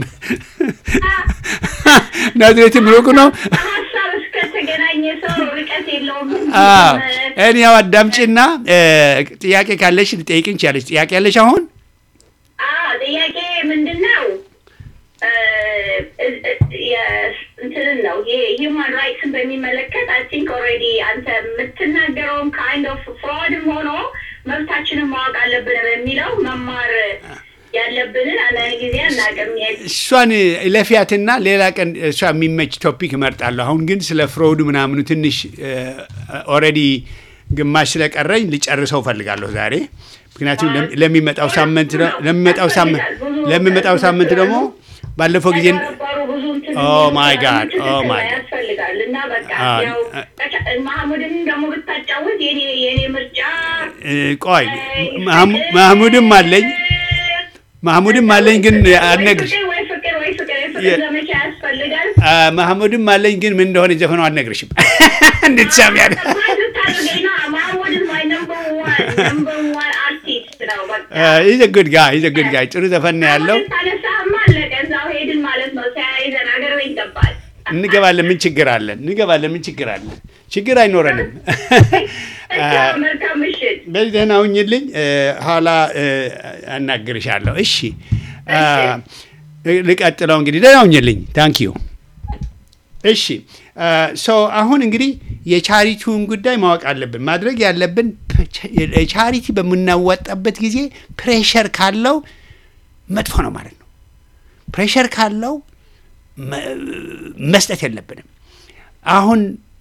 ናዝሬትም ሩቅ ነው። ሀሳብ እስከተገናኘ ሰው ርቀት የለውም። እኔው አዳምጪና እ፣ ጥያቄ ካለሽ ልጠይቅን ቻለች። ጥያቄ ያለሽ አሁን አዎ ጥያቄ ምንድን ነው? እ፣ እ፣ የ- እንትንን ነው የሂውማን ራይትስን በሚመለከት አይ ቲንክ ኦልሬዲ አንተ የምትናገረውም ካይንድ ኦፍ ፍሮድም ሆኖ መብታችንን ማወቅ አለብን በሚለው መማር ያለብንን አንዳንድ ጊዜ አናውቅም። እሷን ለፊያትና ሌላ ቀን እሷ የሚመች ቶፒክ እመርጣለሁ። አሁን ግን ስለ ፍሮዱ ምናምኑ ትንሽ ኦልሬዲ ግማሽ ስለቀረኝ ልጨርሰው ፈልጋለሁ ዛሬ። ምክንያቱም ለም- ለሚመጣው ሳምንት ደ- ለሚመጣው ሳምንት ለሚመጣው ሳምንት ደግሞ ባለፈው ጊዜ ነበሩ ብዙ እንትን Oh my God, እንትን oh my God. ያስፈልጋል እና በቃ አዎ፣ ያው ማህሙድን ደግሞ ብታጫውት የኔ የኔ ምርጫ እ፣ ቆይ ማህሙ- ማህሙድም አለኝ ማህሙድም አለኝ ግን አልነግርሽ ፍቅር ወይ ፍቅር ወይ ፍቅር የፍቅር የ- ዘመቻ ያስፈልጋል። አ፣ ማህሙድም አለኝ ግን ምን እንደሆነ ዘፈነው አልነግርሽም እንድትሰሚ ያለ ሰርፕራይዝ ልታደርገኝ ነው። ማህሙድ is my number one, number one artist ነው በቃ። ኢዘ ጉድ ጋይ ኢዘ ጉድ ጋይ ጥሩ ዘፈን ነው ያለው። ማህሙድን ታነሳህማ አለቀ። እዛው ሄድን ማለት ነው። ተያይዘን ሀገር ቤት ገባል። እንገባለን። ምን ችግር አለን? እንገባለን። ምን ችግር አለን? ችግር አይኖረንም። እቻው መልካም ምሽት። በዚህ ደህና ሁኝልኝ። እ፣ ኋላ እ፣ አናግርሻለሁ። እሺ እ፣ ልቀጥለው እንግዲህ ደህና ሁኝልኝ። ታንክ ዩ እሺ ሶ አሁን እንግዲህ የቻሪቲውን ጉዳይ ማወቅ አለብን። ማድረግ ያለብን ቻሪቲ በምናወጣበት ጊዜ ፕሬሸር ካለው መጥፎ ነው ማለት ነው። ፕሬሸር ካለው መ- መስጠት የለብንም። አሁን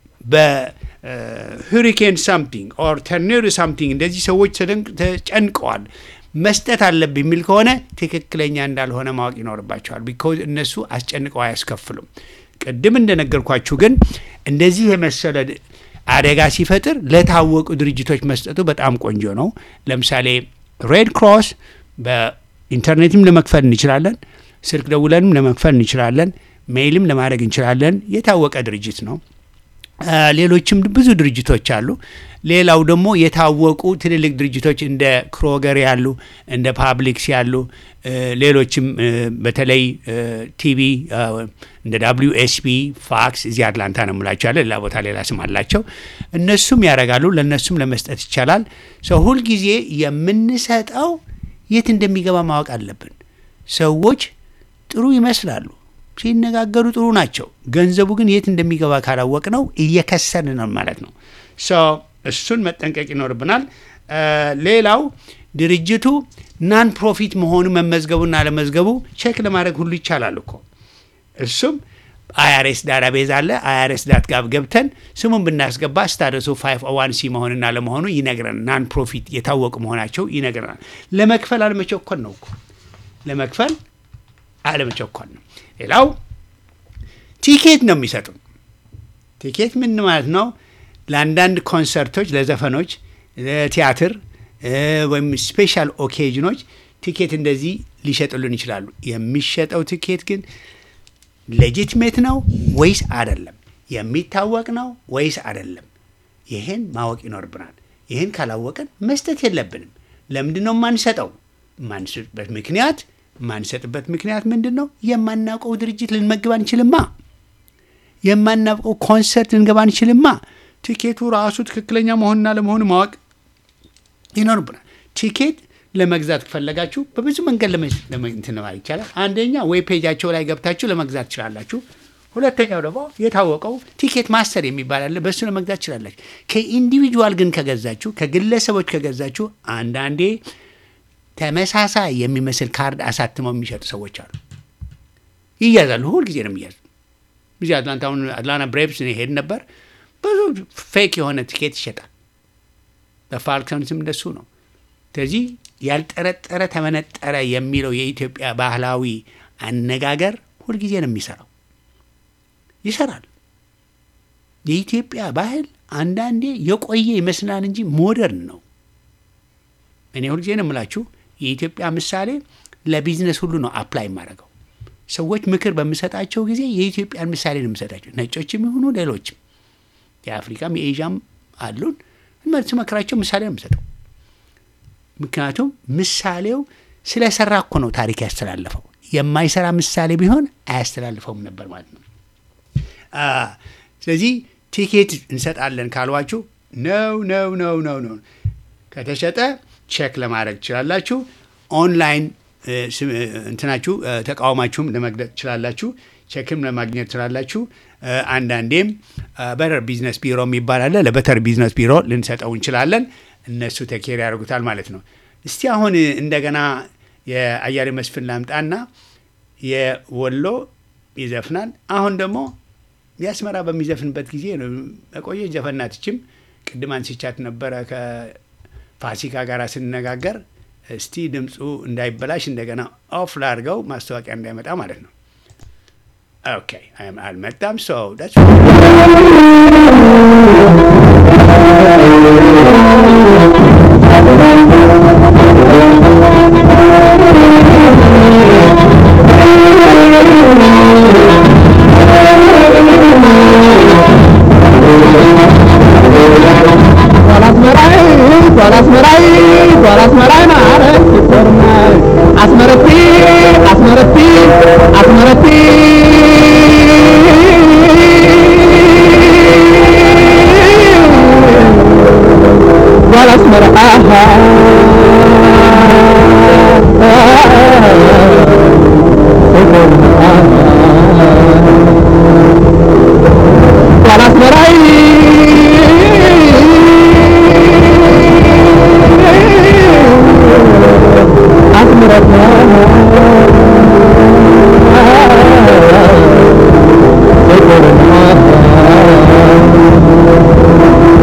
በሁሪኬን ሳምቲንግ ኦር ተርኔዶ ሳምቲንግ እንደዚህ ሰዎች ተደንቅ- ተጨንቀዋል መስጠት አለብኝ የሚል ከሆነ ትክክለኛ እንዳልሆነ ማወቅ ይኖርባቸዋል። ቢኮዝ እነሱ አስጨንቀው አያስከፍሉም። ቅድም እንደነገርኳችሁ ግን እንደዚህ የመሰለ አደጋ ሲፈጥር ለታወቁ ድርጅቶች መስጠቱ በጣም ቆንጆ ነው። ለምሳሌ ሬድ ክሮስ በኢንተርኔትም ለመክፈል እንችላለን። ስልክ ደውለንም ለመክፈል እንችላለን። ሜይልም ለማድረግ እንችላለን። የታወቀ ድርጅት ነው። አ፣ ሌሎችም ብዙ ድርጅቶች አሉ። ሌላው ደግሞ የታወቁ ትልልቅ ድርጅቶች እንደ ክሮገር ያሉ እንደ ፓብሊክስ ያሉ እ፣ ሌሎችም እ፣ በተለይ እ፣ ቲቪ አ፣ እንደ ዳብሊዩ ኤስፒ ፋክስ እዚህ አትላንታ ነው የምላቸው ያለ ሌላ ቦታ ሌላ ስም አላቸው። እነሱም ያደርጋሉ። ለእነሱም ለመስጠት ይቻላል። ሰው ሁልጊዜ የምንሰጠው የት እንደሚገባ ማወቅ አለብን። ሰዎች ጥሩ ይመስላሉ፣ ሲነጋገሩ ጥሩ ናቸው። ገንዘቡ ግን የት እንደሚገባ ካላወቅ ነው እየከሰርን ነው ማለት ነው። ሶ እሱን መጠንቀቅ ይኖርብናል። አ፣ ሌላው ድርጅቱ ናን ፕሮፊት መሆኑ መመዝገቡና አለመዝገቡ ቼክ ለማድረግ ሁሉ ይቻላል እኮ እሱም አይአርኤስ ዳታቤዝ አለ። አይአርኤስ ዳት ጋብ ገብተን ስሙን ብናስገባ ስታተሱ ፋይቭ ዋን ሲ መሆንና ለመሆኑ ይነግረናል። ናን ፕሮፊት የታወቁ መሆናቸው ይነግረናል። ለመክፈል አለመቸኮል ነው እኮ ለመክፈል አለመቸኮል ነው። ሌላው ቲኬት ነው የሚሰጡን። ቲኬት ምን ማለት ነው? ለአንዳንድ ኮንሰርቶች፣ ለዘፈኖች፣ ለቲያትር እ፣ ወይም ስፔሻል ኦኬዥኖች ቲኬት እንደዚህ ሊሸጥሉን ይችላሉ። የሚሸጠው ቲኬት ግን ሌጂትሜት ነው ወይስ አይደለም? የሚታወቅ ነው ወይስ አይደለም? ይህን ማወቅ ይኖርብናል። ይህን ካላወቅን መስጠት የለብንም። ለምንድን ነው የማንሰጠው? ማንሰጥበት ምክንያት ማንሰጥበት ምክንያት ምንድን ነው? የማናውቀው ድርጅት ልንመግብ አንችልማ። የማናውቀው ኮንሰርት ልንገባ አንችልማ። ቲኬቱ ራሱ ትክክለኛ መሆንና ለመሆኑ ማወቅ ይኖርብናል። ቲኬት ለመግዛት ከፈለጋችሁ በብዙ መንገድ ለመ- ለመ- እንትን ማለት ይቻላል። አንደኛ ዌብ ፔጃቸው ላይ ገብታችሁ ለመግዛት ትችላላችሁ። ሁለተኛው ደግሞ የታወቀው ቲኬት ማስተር የሚባል አለ። በእሱ ለመግዛት ትችላላችሁ። ከኢንዲቪጁዋል ግን ከገዛችሁ፣ ከግለሰቦች ከገዛችሁ አንዳንዴ ተመሳሳይ የሚመስል ካርድ አሳትመው የሚሸጡ ሰዎች አሉ። ይያዛሉ። ሁል ጊዜ ነው የሚያዙ። እዚህ አትላንታ አሁን አትላንታ ብሬቭስ እኔ ሄድ ነበር። ብዙ ፌክ የሆነ ቲኬት ይሸጣል። በፋልከንስም እንደሱ ነው። ስለዚህ ያልጠረጠረ ተመነጠረ የሚለው የኢትዮጵያ ባህላዊ አነጋገር ሁልጊዜ ነው የሚሰራው፣ ይሰራል። የኢትዮጵያ ባህል አንዳንዴ የቆየ ይመስላል እንጂ ሞደርን ነው። እኔ ሁልጊዜ ነው የምላችሁ የኢትዮጵያ ምሳሌ ለቢዝነስ ሁሉ ነው አፕላይ የማደርገው። ሰዎች ምክር በምሰጣቸው ጊዜ የኢትዮጵያን ምሳሌ ነው የምሰጣቸው። ነጮችም ይሁኑ ሌሎችም የአፍሪካም የኤዥያም አሉን ስመክራቸው ምሳሌ ነው የምሰጠው። ምክንያቱም ምሳሌው ስለሰራ እኮ ነው ታሪክ ያስተላለፈው። የማይሰራ ምሳሌ ቢሆን አያስተላልፈውም ነበር ማለት ነው። አ፣ ስለዚህ ቲኬት እንሰጣለን ካሏችሁ ነው ነው ነው ነው ነው ከተሸጠ ቼክ ለማድረግ ትችላላችሁ። ኦንላይን እ፣ ስም- እ፣ እንትናችሁ እ፣ ተቃውማችሁም ለመግለጽ ትችላላችሁ። ቼክም ለማግኘት ትችላላችሁ። እ፣ አንዳንዴም በተር ቢዝነስ ቢሮ የሚባል አለ። ለበተር ቢዝነስ ቢሮ ልንሰጠው እንችላለን። እነሱ ተኬር ያደርጉታል ማለት ነው። እስቲ አሁን እንደገና የአያሌ መስፍን ላምጣና የወሎ ይዘፍናል። አሁን ደግሞ የአስመራ በሚዘፍንበት ጊዜ ነው በቆየች ዘፈናትችም ቅድም አንስቻት ነበረ ከፋሲካ ጋር ስንነጋገር። እስቲ ድምፁ እንዳይበላሽ እንደገና ኦፍ ላድርገው ማስታወቂያ እንዳይመጣ ማለት ነው። ኦኬ አም- አልመጣም። ሶ ዳትስ አስመራይ አስመራይ አስመራይ ማለት ይኮርናል አስመረቲ አስመረቲ አስመረቲ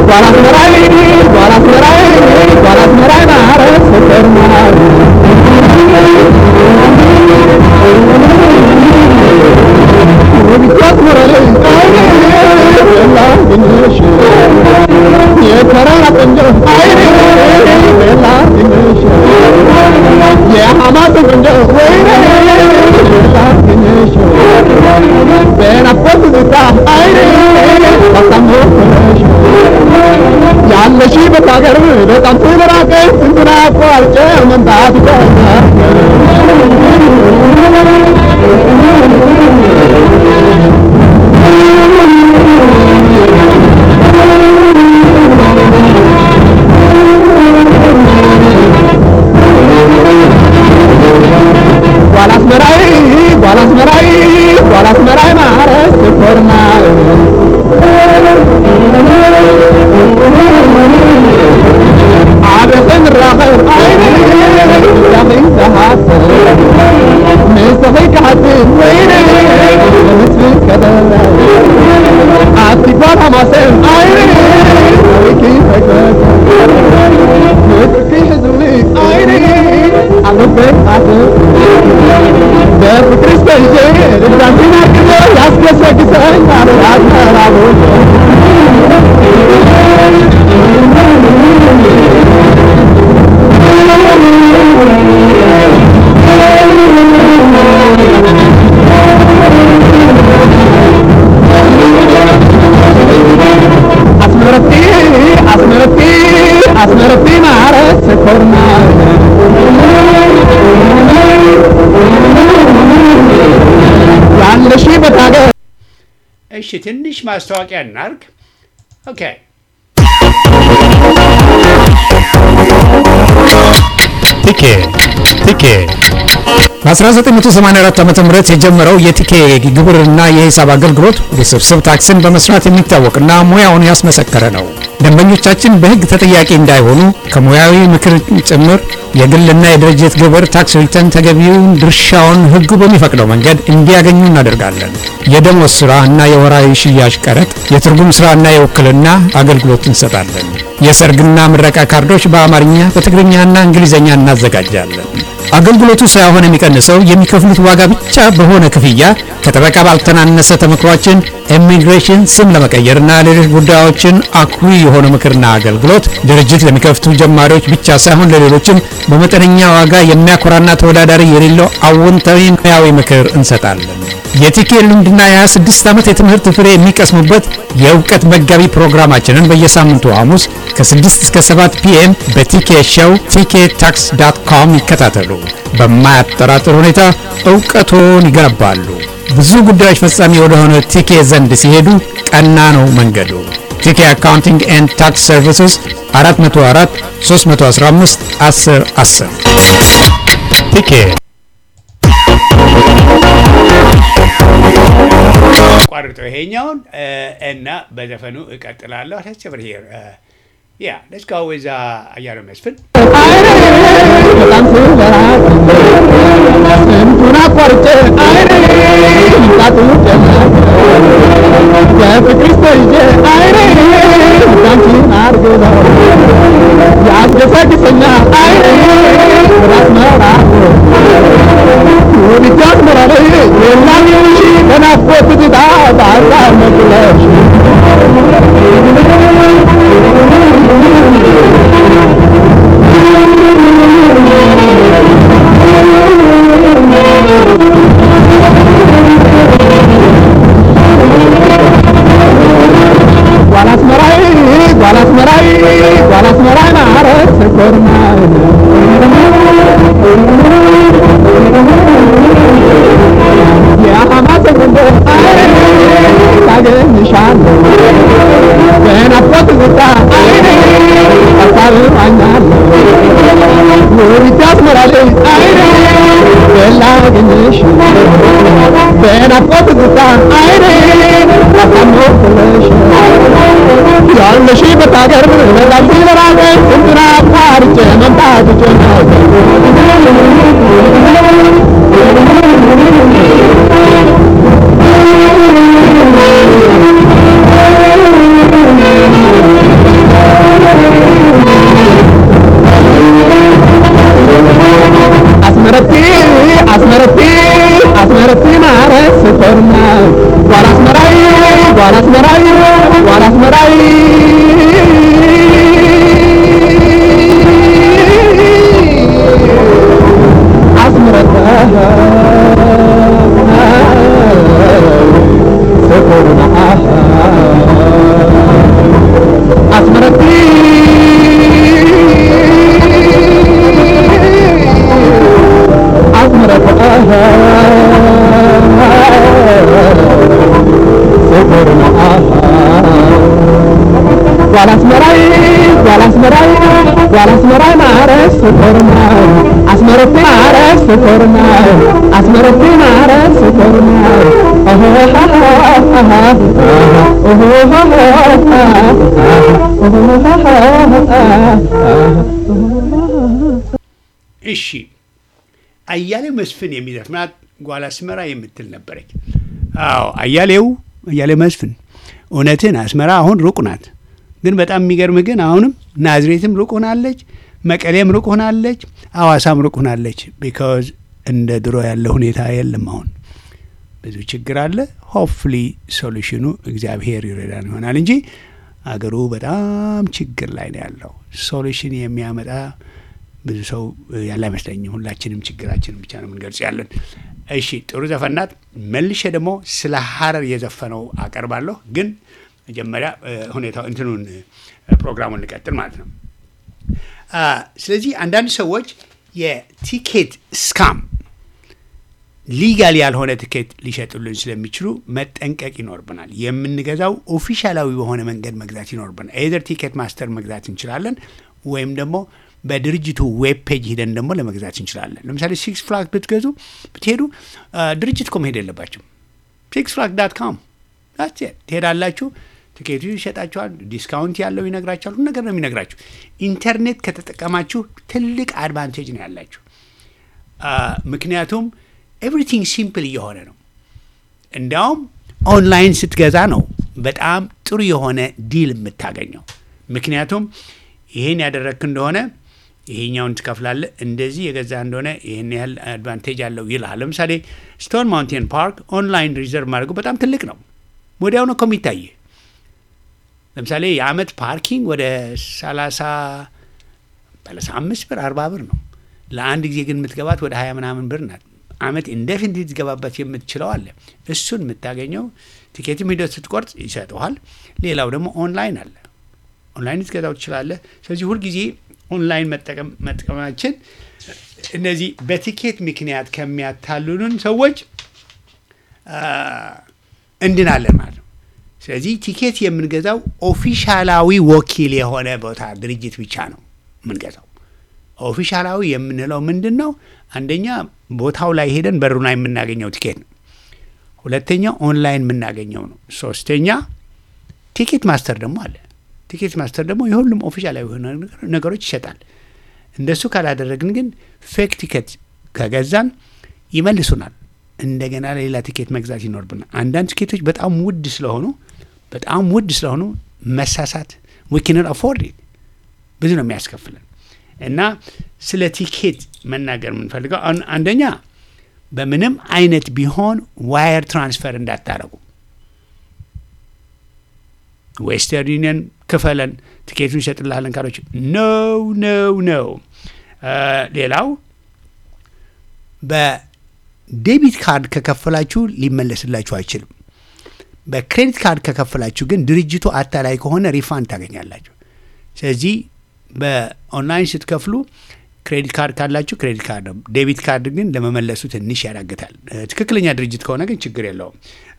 ያለሽበት ሀገር በጣም ስለራቀ ስንቱን አቋርጬ መምጣት ይቀኛል። ጓላስመራይ ጓላስመራይ ጓላስመራይ ማረስ ኮርና عبث الرغم عيني يخي تحسن مسخيك حسن ويني مثل كذا عطيك حماسن عيني ويكي فكرة مثل حزني عيني عمفك حسن بفكر استيجي لبرانتينا كذا ياسكسك سن على العزم العبود አስመረቴ አስመረቴ አስመረቴ ማረት ኮርና ያለሽበት ሀገር እሺ ትንሽ ማስታወቂያ እናርግ። ኦኬ ቲኬ ቲኬ በ1984 ዓ ም የጀመረው የቲኬ ግብርና የሂሳብ አገልግሎት ውስብስብ ታክስን በመስራት የሚታወቅና ሙያውን ያስመሰከረ ነው። ደንበኞቻችን በሕግ ተጠያቂ እንዳይሆኑ ከሙያዊ ምክር ጭምር የግልና የድርጅት ግብር ታክስ ሪተርን ተገቢውን ድርሻውን ሕጉ በሚፈቅደው መንገድ እንዲያገኙ እናደርጋለን። የደሞዝ ሥራ እና የወራዊ ሽያጭ ቀረጥ፣ የትርጉም ሥራና የውክልና አገልግሎት እንሰጣለን። የሰርግና ምረቃ ካርዶች በአማርኛ በትግርኛና እንግሊዝኛ እናዘጋጃለን። አገልግሎቱ ሳይሆን የሚቀንሰው የሚከፍሉት ዋጋ ብቻ በሆነ ክፍያ ከጠበቃ ባልተናነሰ ተመክሯችን ኢሚግሬሽን ስም ለመቀየርና ሌሎች ጉዳዮችን አኩሪ የሆነ ምክርና አገልግሎት ድርጅት ለሚከፍቱ ጀማሪዎች ብቻ ሳይሆን ለሌሎችም በመጠነኛ ዋጋ የሚያኮራና ተወዳዳሪ የሌለው አዎንታዊ ሙያዊ ምክር እንሰጣለን። የቲኬ ልምድና የ26 ዓመት የትምህርት ፍሬ የሚቀስሙበት የእውቀት መጋቢ ፕሮግራማችንን በየሳምንቱ ሐሙስ ከ6 እስከ 7 ፒኤም በቲኬ ሾው ቲኬ ታክስ ዳት ኮም ይከታተሉ። በማያጠራጥር ሁኔታ እውቀቶን ይገነባሉ። ብዙ ጉዳዮች ፈጻሚ ወደሆነ ቲኬ ዘንድ ሲሄዱ ቀና ነው መንገዱ። ቲኬ አካውንቲንግ ኤንድ ታክስ ሰርቪስስ 404 315 10 10 ቲኬ ቋርጠው ይሄኛውን እ፣ እና በዘፈኑ እቀጥላለሁ። ተቸብር ሄር ያ ሌትስ ጎ ዊዝ አያሌው መስፍን አይኔ በጣም ስለራቅ ስንቱን አቋርጬ አይኔ ይምጣቱ ጀመር በፍቅርሽ ተይዤ አይኔ አንቺን አርግለው ያስገሰግሰኛል አይኔ ራስ መራቅ ውብት ያስመራል የላኝሽ በናፍቆት ትዝታ በሀሳብ መቅለሽ ጓላስመራይ ጓላስመራይ ጓላስመራይ ማረት ኮርናይ የሐማስ ጉንዶ አይኔ ታገኝሻለሁ በናፍቆት ትዝታ አይኔ ሀሳብ ዋኛለሁ ውቢት ያስመራል አይኔ በላገኝሽ በናፍቆት ትዝታ አይኔ ሀሳብ ወክለሽ ያለሽበት ሀገር በጣም ሲበራቀ ስንቱን አቋርጬ መምጣት ጀመር ስኮርናው አስመረቴ ማረግ ስኮርናው አስመረቴ ማረግ ስኮርናው እሺ አያሌው መስፍን የሚዘፍናት ጓል አስመራ የምትል ነበረች። አዎ አያሌው አያሌው መስፍን እውነትን አስመራ አሁን ሩቅ ናት፣ ግን በጣም የሚገርምህ ግን አሁንም ናዝሬትም ሩቅ ሆናለች፣ መቀሌም ሩቅ ሆናለች፣ አዋሳም ሩቅ ሆናለች። ቢካዝ እንደ ድሮ ያለ ሁኔታ የለም። አሁን ብዙ ችግር አለ። ሆፕፍሊ ሶሉሽኑ እግዚአብሔር ይረዳን ይሆናል እንጂ አገሩ በጣም ችግር ላይ ነው ያለው። ሶሉሽን የሚያመጣ ብዙ ሰው ያለ አይመስለኝም። ሁላችንም ችግራችንን ብቻ ነው የምንገልጽ ያለን። እሺ ጥሩ ዘፈናት። መልሼ ደግሞ ስለ ሀረር የዘፈነው አቀርባለሁ። ግን መጀመሪያ ሁኔታው እንትኑን ፕሮግራሙን እንቀጥል ማለት ነው። ስለዚህ አንዳንድ ሰዎች የቲኬት ስካም ሊጋል ያልሆነ ትኬት ሊሸጡልን ስለሚችሉ መጠንቀቅ ይኖርብናል። የምንገዛው ኦፊሻላዊ በሆነ መንገድ መግዛት ይኖርብናል። ኤዘር ቲኬት ማስተር መግዛት እንችላለን ወይም ደግሞ በድርጅቱ ዌብ ፔጅ ሂደን ደግሞ ለመግዛት እንችላለን። ለምሳሌ ሲክስ ፍላግ ብትገዙ ብትሄዱ ድርጅት እኮ መሄድ የለባቸው ሲክስ ፍላግ ዳት ካም ትሄዳላችሁ። ትኬቱ ይሸጣችኋል። ዲስካውንት ያለው ይነግራችኋል። ሁሉ ነገር ነው የሚነግራችሁ። ኢንተርኔት ከተጠቀማችሁ ትልቅ አድቫንቴጅ ነው ያላችሁ። ምክንያቱም ኤቭሪቲንግ ሲምፕል እየሆነ ነው። እንዲያውም ኦንላይን ስትገዛ ነው በጣም ጥሩ የሆነ ዲል የምታገኘው። ምክንያቱም ይህን ያደረግክ እንደሆነ ይሄኛውን ትከፍላለህ፣ እንደዚህ የገዛ እንደሆነ ይህን ያህል አድቫንቴጅ አለው ይልሃል። ለምሳሌ ስቶን ማውንቴን ፓርክ ኦንላይን ሪዘርቭ ማድረጉ በጣም ትልቅ ነው። ወዲያው ነው እኮ የሚታይ። ለምሳሌ የአመት ፓርኪንግ ወደ ሰላሳ ሰላሳ አምስት ብር አርባ ብር ነው። ለአንድ ጊዜ ግን የምትገባት ወደ ሀያ ምናምን ብር ናት። አመት ኢንዴፊኒት ልትገባበት የምትችለው አለ። እሱን የምታገኘው ቲኬትም ሂደት ስትቆርጥ ይሰጠዋል። ሌላው ደግሞ ኦንላይን አለ። ኦንላይን ልትገዛው ትችላለህ። ስለዚህ ሁልጊዜ ኦንላይን መጠቀማችን እነዚህ በቲኬት ምክንያት ከሚያታልሉን ሰዎች እንድናለን ማለት ነው። ስለዚህ ቲኬት የምንገዛው ኦፊሻላዊ ወኪል የሆነ ቦታ ድርጅት ብቻ ነው የምንገዛው። ኦፊሻላዊ የምንለው ምንድን ነው? አንደኛ ቦታው ላይ ሄደን በሩ ላይ የምናገኘው ቲኬት ነው። ሁለተኛ ኦንላይን የምናገኘው ነው። ሶስተኛ ቲኬት ማስተር ደግሞ አለ። ቲኬት ማስተር ደግሞ የሁሉም ኦፊሻላዊ የሆነ ነገሮች ይሸጣል። እንደሱ ካላደረግን ግን ፌክ ቲኬት ከገዛን ይመልሱናል። እንደገና ሌላ ቲኬት መግዛት ይኖርብናል። አንዳንድ ቲኬቶች በጣም ውድ ስለሆኑ በጣም ውድ ስለሆኑ መሳሳት ዊክንን አፎርድ ብዙ ነው የሚያስከፍለን እና ስለ ቲኬት መናገር የምንፈልገው አንደኛ በምንም አይነት ቢሆን ዋየር ትራንስፈር እንዳታረጉ። ዌስተርን ዩኒየን ክፈለን ቲኬቱን ይሸጥልሃለን ካሎች ነው ነው ነው። ሌላው በዴቢት ካርድ ከከፈላችሁ ሊመለስላችሁ አይችልም። በክሬዲት ካርድ ከከፈላችሁ ግን ድርጅቱ አታላይ ከሆነ ሪፋንድ ታገኛላችሁ። ስለዚህ በኦንላይን ስትከፍሉ ክሬዲት ካርድ ካላችሁ ክሬዲት ካርድ ነው። ዴቢት ካርድ ግን ለመመለሱ ትንሽ ያዳግታል። ትክክለኛ ድርጅት ከሆነ ግን ችግር የለውም።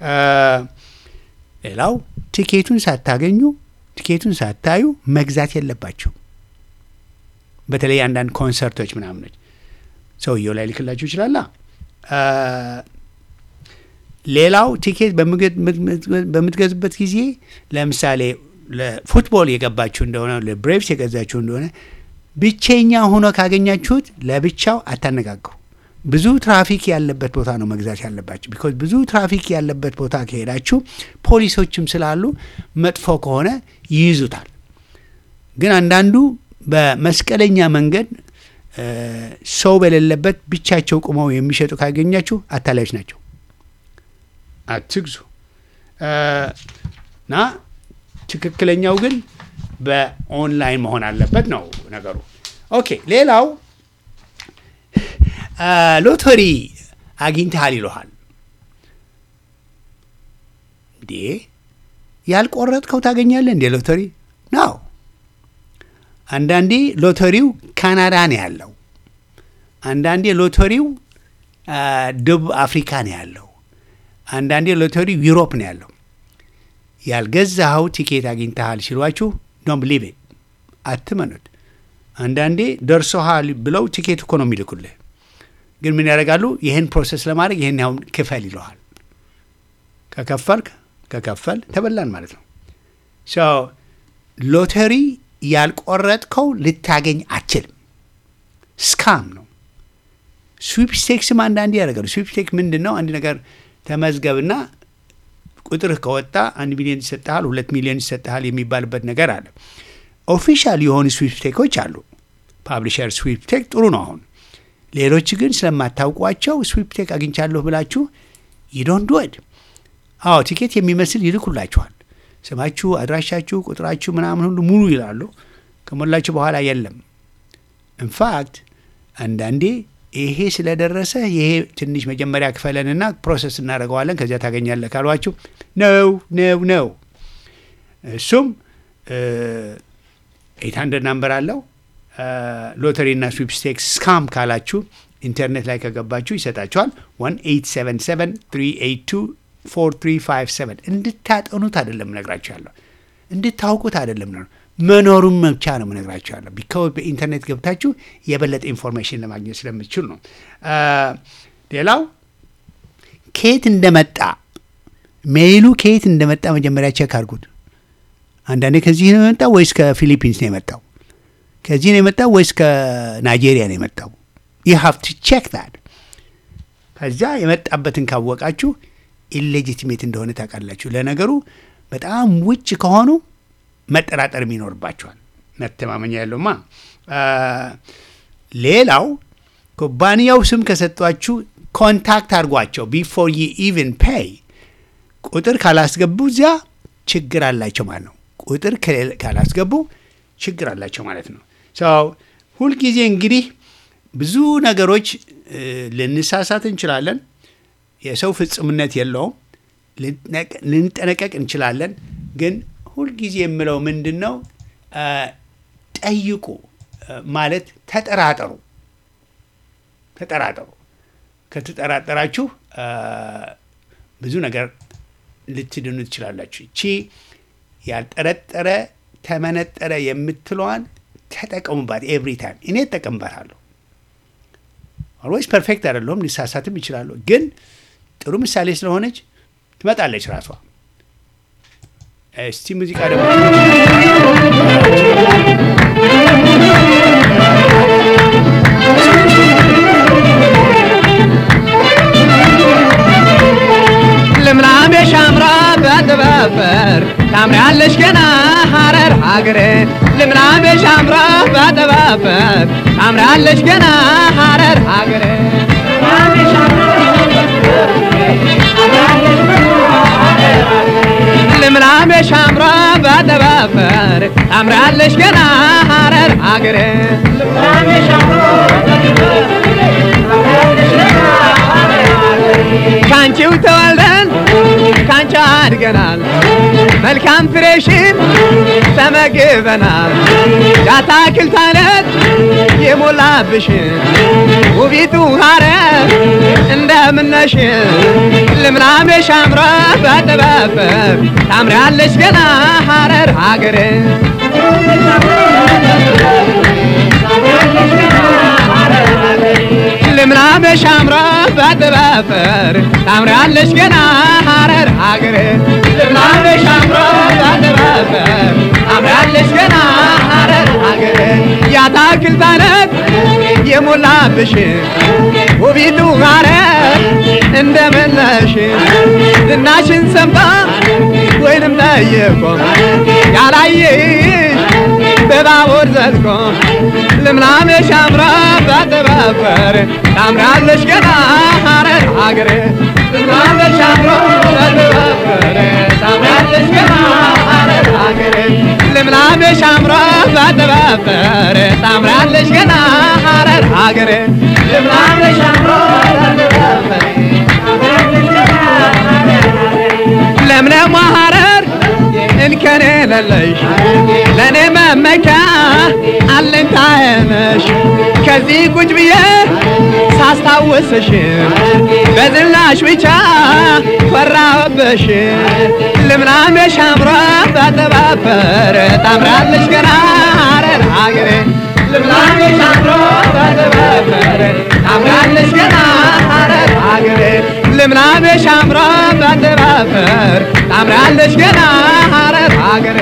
ሌላው ቲኬቱን ሳታገኙ ቲኬቱን ሳታዩ መግዛት የለባችሁ። በተለይ አንዳንድ ኮንሰርቶች ምናምኖች ሰውየው ላይ ልክላችሁ ይችላላ። ሌላው ቲኬት በምትገዙበት ጊዜ ለምሳሌ ለፉትቦል የገባችሁ እንደሆነ ለብሬቭስ የገዛችሁ እንደሆነ ብቸኛ ሆኖ ካገኛችሁት ለብቻው አታነጋግሩ። ብዙ ትራፊክ ያለበት ቦታ ነው መግዛት ያለባችሁ። ቢኮዝ ብዙ ትራፊክ ያለበት ቦታ ከሄዳችሁ ፖሊሶችም ስላሉ መጥፎ ከሆነ ይይዙታል። ግን አንዳንዱ በመስቀለኛ መንገድ ሰው በሌለበት ብቻቸው ቁመው የሚሸጡ ካገኛችሁ አታላዮች ናቸው፣ አትግዙ እና ትክክለኛው ግን በኦንላይን መሆን አለበት ነው ነገሩ። ኦኬ ሌላው ሎተሪ አግኝተሃል ይለሃል። እንዴ ያልቆረጥከው ታገኛለህ እንዴ ሎተሪ ነው። አንዳንዴ ሎተሪው ካናዳ ነው ያለው፣ አንዳንዴ ሎተሪው ደቡብ አፍሪካ ነው ያለው፣ አንዳንዴ ሎተሪው ዩሮፕ ነው ያለው። ያልገዛኸው ቲኬት አግኝተሃል ሲሏችሁ ዶንት ብሊቭ ኢት አትመኑት። አንዳንዴ ደርሶሃል ብለው ቲኬት እኮ ነው የሚልኩልህ። ግን ምን ያደርጋሉ? ይህን ፕሮሰስ ለማድረግ ይህን ያሁን ክፈል ይለዋል። ከከፈልክ ከከፈል ተበላን ማለት ነው። ሶ ሎተሪ ያልቆረጥከው ልታገኝ አትችልም። ስካም ነው። ስዊፕስቴክስም አንዳንዴ ያደርጋሉ። ስዊፕስቴክ ምንድን ነው? አንድ ነገር ተመዝገብና ቁጥርህ ከወጣ አንድ ሚሊዮን ይሰጥሃል፣ ሁለት ሚሊዮን ይሰጥሃል የሚባልበት ነገር አለ። ኦፊሻል የሆኑ ስዊፕስቴኮች አሉ። ፓብሊሸር ስዊፕቴክ ጥሩ ነው። አሁን ሌሎች ግን ስለማታውቋቸው ስዊፕቴክ አግኝቻለሁ ብላችሁ ይዶን ዱድ አዎ ቲኬት የሚመስል ይልኩላችኋል። ስማችሁ፣ አድራሻችሁ፣ ቁጥራችሁ ምናምን ሁሉ ሙሉ ይላሉ። ከሞላችሁ በኋላ የለም። ኢንፋክት አንዳንዴ ይሄ ስለደረሰ ይሄ ትንሽ መጀመሪያ ክፈለንና ፕሮሰስ እናደርገዋለን ከዚያ ታገኛለህ ካሏችሁ ነው ነው ነው። እሱም ኤት ሀንድረድ ናምበር አለው። ሎተሪ እና ስዊፕስቴክስ ስካም ካላችሁ ኢንተርኔት ላይ ከገባችሁ ይሰጣችኋል። 18773824357 እንድታጠኑት አይደለም ነግራችሁ ያለሁ እንድታውቁት አይደለም ነው መኖሩን መብቻ ነው ምነግራችሁ ያለሁ። ቢካው በኢንተርኔት ገብታችሁ የበለጠ ኢንፎርሜሽን ለማግኘት ስለምትችሉ ነው። ሌላው ከየት እንደመጣ ሜይሉ ከየት እንደመጣ መጀመሪያ ቼክ አድርጉት። አንዳንዴ ከዚህ ነው የመጣው ወይስ ከፊሊፒንስ ነው የመጣው? ከዚህ ነው የመጣው ወይስ ከናይጄሪያ ነው የመጣው? ዩ ሃቭ ቱ ቼክ ዛት። ከዛ የመጣበትን ካወቃችሁ ኢሌጂቲሜት እንደሆነ ታውቃላችሁ። ለነገሩ በጣም ውጭ ከሆኑ መጠራጠርም ይኖርባቸዋል። መተማመኛ ያለውማ። ሌላው ኩባንያው ስም ከሰጧችሁ ኮንታክት አድርጓቸው ቢፎር ዩ ኢቨን ፔይ። ቁጥር ካላስገቡ እዚያ ችግር አላቸው ማለት ነው። ቁጥር ካላስገቡ ችግር አላቸው ማለት ነው። ሰው ሁልጊዜ እንግዲህ ብዙ ነገሮች ልንሳሳት እንችላለን። የሰው ፍጹምነት የለውም። ልንጠነቀቅ እንችላለን። ግን ሁልጊዜ የምለው ምንድን ነው፣ ጠይቁ ማለት ተጠራጠሩ። ተጠራጠሩ። ከተጠራጠራችሁ ብዙ ነገር ልትድኑ ትችላላችሁ። እቺ ያልጠረጠረ ተመነጠረ የምትለዋን ተጠቀሙባት። ኤቭሪ ታይም እኔ እጠቀምባታለሁ። ኦልዌይስ ፐርፌክት አይደለሁም፣ ሊሳሳትም ይችላሉ። ግን ጥሩ ምሳሌ ስለሆነች ትመጣለች ራሷ። እስቲ ሙዚቃ ደግሞ ልምላሜ ሻምራ በጥበፈር ታምሪያለሽ ገና ሀረር ሀገሬ ልምላሜ ሻምራ በጥበፈር ታምሪያለሽ ገና ሀረር ሀገሬ ልምላሜ ሻምራ በጥበፈር ታምሪያለሽ ገና ሀረር ሀገሬ ልምላሜ ሻምራ ካንቺው ተወልደን ካንቺ አድገናል መልካም ፍሬሽን ተመግበናል የአታክልት አይነት የሞላብሽን ውቢቱ ሀረር እንደምነሽ ልምላሜ ሻምራ በጥበብ ታምሪያለሽ ገና ሀረር ሀገር ልምላሜ ሻምራ በጥበፈር ታምሪያለሽ ገና ሀረር ሀገር ልምላሜ ሻምራ በጥበፈር ታምሪያለሽ ገና ሀረር ሀገር የአታክልት አይነት የሞላብሽ ውቢቱ ሀረር እንደምነሽ ዝናሽን ሰምታ ወይንም ጠይቆ ያላየሽ በባቡር ዘልቆ ልምላሜ ሻምራ በጥበፈር ታምራለሽ ገና ሀረር ሀገር ልምላሜ ሻምራ በጥበፈር ታምራለሽ ገና ሀረር ሀገር ልምላሜ ሻምራ በጥበፈር ታምራለሽ ገና ሀረር ሀገር ልምላሜ ሻምራ በጥበፈር ለምለሟ ሀረር እንከን የሌለሽ ለእኔ መመኪያ አለኝታዬ ነሽ። ከዚህ ቁጭ ብዬ ሳስታውስሽ በዝናሽ ብቻ ፈራሁብሽ። ልምላሜሽ አምሮ በተባበር ታምራለሽ ገና ሀረር ሀገሬ ልምላሜሽ አምሮ በተባበረ ታምራለሽ ገና ሐረር ሀገሬ ልምላሜሽ አምሮ በተባበር ታምራለሽ ገና ሐረር ሀገሬ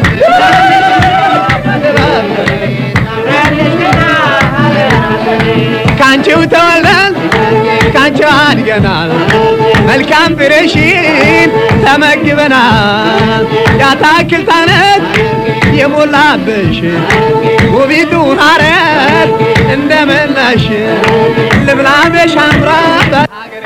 ካንቺው ተወልደን ካንቺው አድገናል መልካም ፍሬሽን ተመግበናል የአታክልት አይነት የሞላብሽ ውቢቱ ሐረር እንደምን ነሽ ልምላሜሽ አምራ በሀገሬ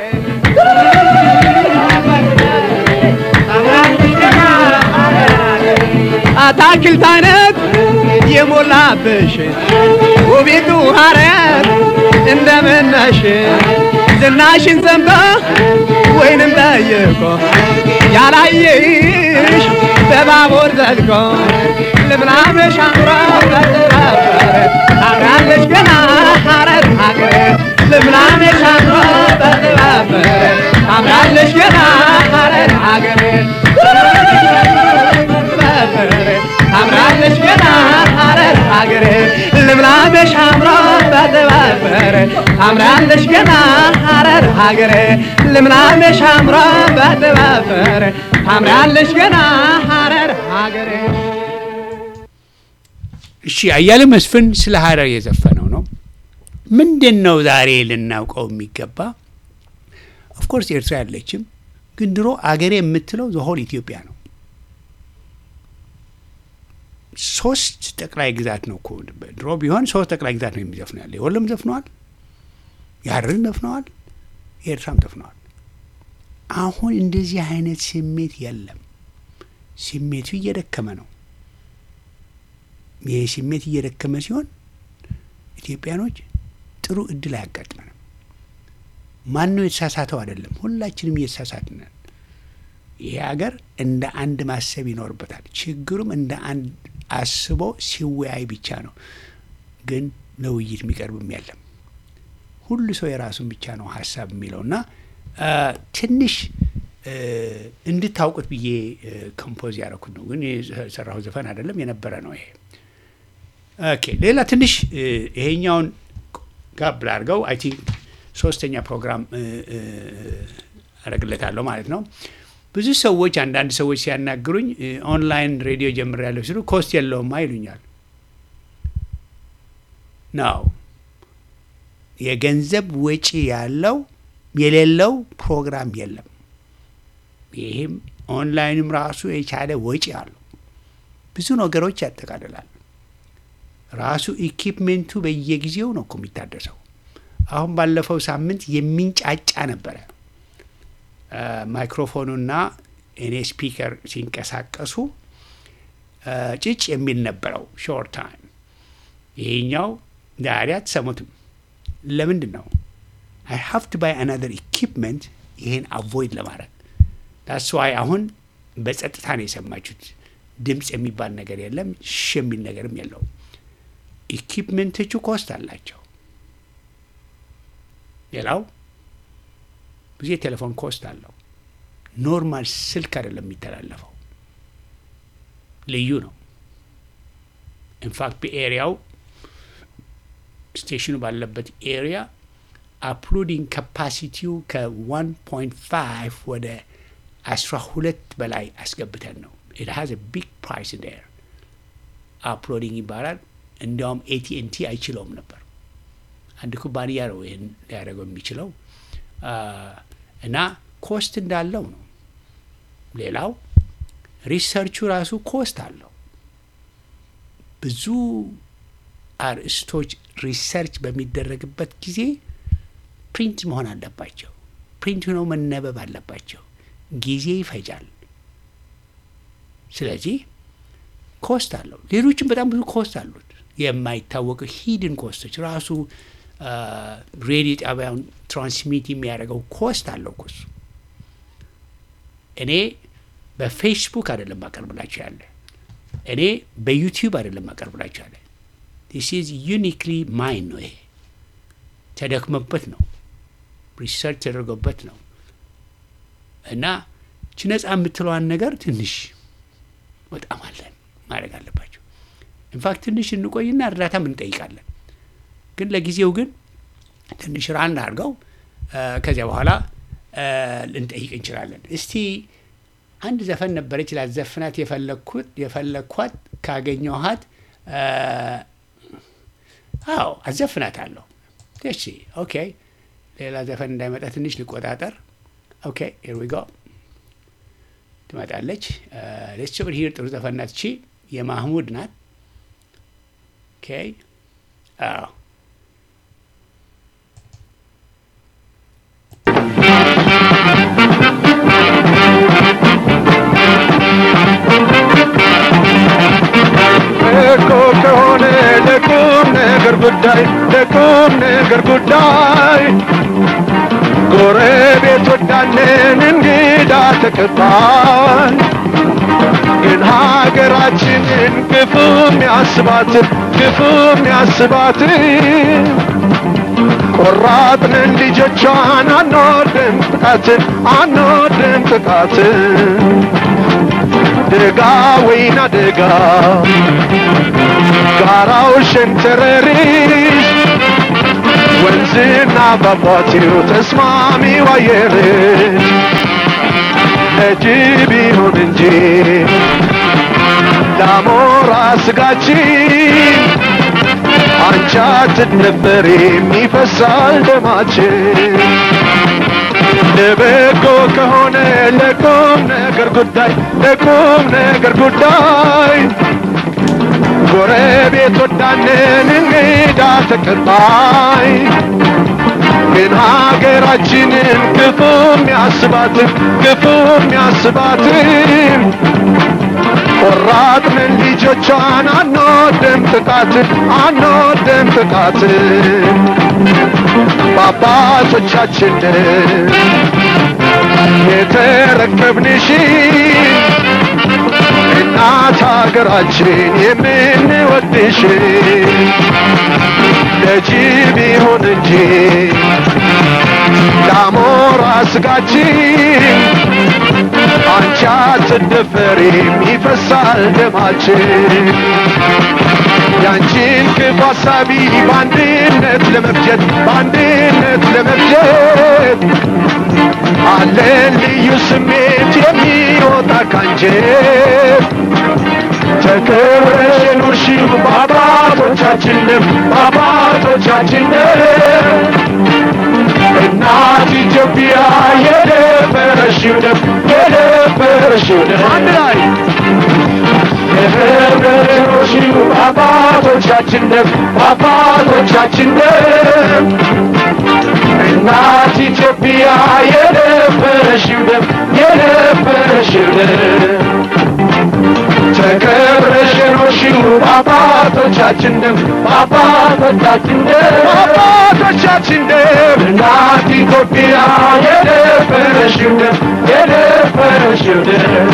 አታክልት አይነት የሞላብሽ ውቢቱ ሐረር እንደምን ነሽ ዝናሽን ሰምቶ ወይንም ጠይቆ ያላየሽ በባቡር ዘልቆ ልምላሜሽ አምሮ በተባበረ ታምራለሽ ገና ሐረር ሀገሬ ልምላሜሽ አምሮ በተባበረ ታምራለሽ ገና ሐረር ሀገሬ ታምራለሽ ገና ሐረር ሀገሬ ልምላሜሽ አምሮ በተባበረ ታምራለሽ ገና ሐረር ሀገሬ ልምላሜሽ አምሮ በተባበረ ታምራለሽ ገና ሐረር ሀገሬ እሺ አያሌ መስፍን ስለ ሀረር የዘፈነው ነው። ምንድን ነው ዛሬ ልናውቀው የሚገባ? ኦፍኮርስ ኤርትራ ያለችም፣ ግን ድሮ አገሬ የምትለው ዘሆል ኢትዮጵያ ነው። ሶስት ጠቅላይ ግዛት ነው እኮ ድሮ ቢሆን ሶስት ጠቅላይ ግዛት ነው የሚዘፍነው ያለ የወሎም ዘፍነዋል፣ የሀረርን ዘፍነዋል፣ የኤርትራም ዘፍነዋል። አሁን እንደዚህ አይነት ስሜት የለም። ስሜቱ እየደከመ ነው። ይህ ስሜት እየደከመ ሲሆን ኢትዮጵያኖች ጥሩ እድል አያጋጥመንም። ማን ነው የተሳሳተው? አይደለም፣ ሁላችንም እየተሳሳትን ነን። ይሄ ሀገር እንደ አንድ ማሰብ ይኖርበታል። ችግሩም እንደ አንድ አስቦ ሲወያይ ብቻ ነው። ግን ለውይይት የሚቀርብም የለም። ሁሉ ሰው የራሱን ብቻ ነው ሀሳብ የሚለው እና ትንሽ እንድታውቁት ብዬ ኮምፖዝ ያደረኩት ነው። ግን የሰራሁ ዘፈን አይደለም፣ የነበረ ነው ይሄ። ኦኬ ሌላ ትንሽ ይሄኛውን ጋብ ላድርገው። አይ ቲንክ ሶስተኛ ፕሮግራም አደርግለታለሁ ማለት ነው። ብዙ ሰዎች አንዳንድ ሰዎች ሲያናግሩኝ ኦንላይን ሬዲዮ ጀምሬያለሁ ሲሉ ኮስት የለውማ ይሉኛል። ነው የገንዘብ ወጪ ያለው የሌለው ፕሮግራም የለም። ይህም ኦንላይንም ራሱ የቻለ ወጪ አለው። ብዙ ነገሮች ያጠቃልላል። ራሱ ኢኪፕሜንቱ በየጊዜው ነው እኮ የሚታደሰው። አሁን ባለፈው ሳምንት የሚንጫጫ ነበረ ማይክሮፎኑና እኔ ስፒከር ሲንቀሳቀሱ ጭጭ የሚል ነበረው ሾርት ታይም። ይሄኛው ዛሬ አትሰሙትም። ለምንድን ነው? አይ ሃቭ ቱ ባይ አናዘር ኢኪፕመንት ይሄን አቮይድ ለማድረግ ዳስ ዋይ አሁን በጸጥታ ነው የሰማችሁት። ድምፅ የሚባል ነገር የለም፣ ሽ የሚል ነገርም የለውም። ኢኪፕመንቶቹ ኮስት አላቸው። ሌላው ብዙ የቴሌፎን ኮስት አለው። ኖርማል ስልክ አይደለም የሚተላለፈው፣ ልዩ ነው። ኢንፋክት በኤሪያው ስቴሽኑ ባለበት ኤሪያ አፕሎዲንግ ካፓሲቲው ከ1.5 ወደ 12 በላይ አስገብተን ነው። ኢት ሃዝ ቢግ ፕራይስ ዴር አፕሎዲንግ ይባላል። እንዲያውም ኤቲኤንቲ አይችለውም ነበር። አንድ ኩባንያ ነው ይህን ሊያደርገው የሚችለው እና ኮስት እንዳለው ነው። ሌላው ሪሰርቹ ራሱ ኮስት አለው። ብዙ አርእስቶች ሪሰርች በሚደረግበት ጊዜ ፕሪንት መሆን አለባቸው። ፕሪንት ሆነው መነበብ አለባቸው። ጊዜ ይፈጃል። ስለዚህ ኮስት አለው። ሌሎችም በጣም ብዙ ኮስት አሉት። የማይታወቁ ሂድን ኮስቶች ራሱ ሬዲዮ ጣቢያውን ትራንስሚት የሚያደርገው ኮስት አለው። ኮስ እኔ በፌስቡክ አይደለም ማቀርብላቸው ያለ እኔ በዩቲዩብ አይደለም ማቀርብላቸው ያለ ዲስ ኢዝ ዩኒክሊ ማይን ነው። ይሄ ተደክመበት ነው፣ ሪሰርች ተደርጎበት ነው እና ች ነጻ የምትለዋን ነገር ትንሽ በጣም አለን ማድረግ አለባቸው። ኢንፋክት ትንሽ እንቆይና እርዳታም እንጠይቃለን። ግን ለጊዜው ግን ትንሽ ራን አድርገው እ፣ ከዚያ በኋላ እ፣ ልንጠይቅ እንችላለን። እስቲ አንድ ዘፈን ነበረች ላዘፍናት የፈለግኩት የፈለግኳት ካገኘኋት እ፣ አዎ አዘፍናታለሁ። እሺ ኦኬ፣ ሌላ ዘፈን እንዳይመጣ ትንሽ ልቆጣጠር። ኦኬ ሂር ዊ ጎ ትመጣለች። ሌትስ ኦቨር ሂር ጥሩ ዘፈን ናት። እቺ የማህሙድ ናት። ኦኬ አዎ እኮ ከሆነ ለቁም ነገር ጉዳይ ለቁም ነገር ጉዳይ ጎረቤት ወዳለን እንግዳ ተቀባይ ግን ሀገራችንን ክፉ የሚያስባት ክፉ የሚያስባት ቆራጥንን ልጆቿን አንወድም ጥቃትን አንወድም ጥቃትን ደጋ ወይና ደጋ ጋራው ሸንተረሪስ ወንዝና ፏፏቴው ተስማሚው አየር ለጅብ ይሁን እንጂ ለአሞራ ስጋችን አንቺ አትደፈሪም ይፈሳል ደማችን ለበጎ ከሆነ ለቁም ነገር ጉዳይ ለቁም ነገር ጉዳይ ጎረቤት ወዳንን እንግዳ ተቀባይ ግን ሀገራችንን ክፉ የሚያስባትን ክፉ የሚያስባትን ቆራጥንን ልጆቿን አንወድም ጥቃትን አንወድም ጥቃትን በአባቶቻችን የተረከብንሽ እናት ሀገራችን የምንወድሽ ለጅብ ይሁን እንጂ ለአሞራ ስጋችን አንቺ አትደፈሪም ይፈሳል ደማችን ያንቺን ክፉ ሀሳቢ በአንድነት ለመፍጀት በአንድነት ለመፍጀት አለን ልዩ ስሜት የሚወጣ ካንጀት ተከብረሽ የኖርሽው በአባቶቻችን ደም በአባቶቻችን ደም እናት ኢትዮጵያ የደፈረሽው ደም የደፈረሽው ደም አንድ ላይ የህብረት የኖርሽው በአባቶቻችን ደም በአባቶቻችን ደም እናት ኢትዮጵያ የደፈረሽው ደም የደፈረሽው ደም ተከብረሽ የኖርሽው በአባቶቻችን ደም በአባቶቻችን ደም በአባቶቻችን ደም እናት ኢትዮጵያ የደፈረሽው ደም የደፈረሽው ደም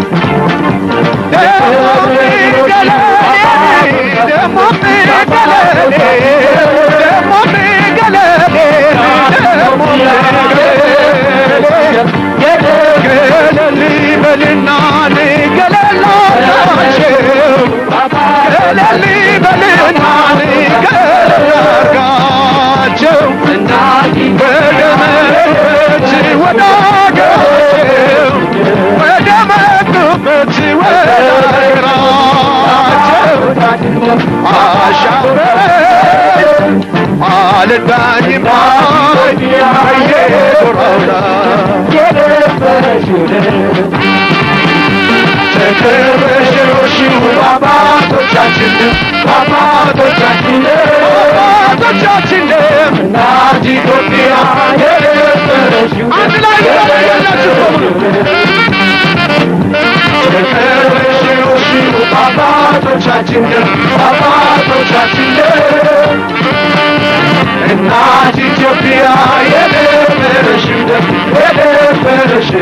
ደሞ ገለሌ ደሞ ገለሌ ደሞ ገለል በልና ገለላቸው ገለል በልና ገለርጋቸው ወደ መጡበት ወደ አገራቸው ወደ መጡበት ወደ አገራቸው አሻፈረኝ አልዳኝም በየጎራውላ ተከበሽሮሽው አባቶቻችን አባቶቻችን አባቶቻችን እናት ኢትዮጵያ የደፈረሽው አንድ ላይ ያላችሁ ተከበሽሮሽው አባቶቻችን አባቶቻችን እናት ኢትዮጵያ የደፈረሽው የደፈረሽው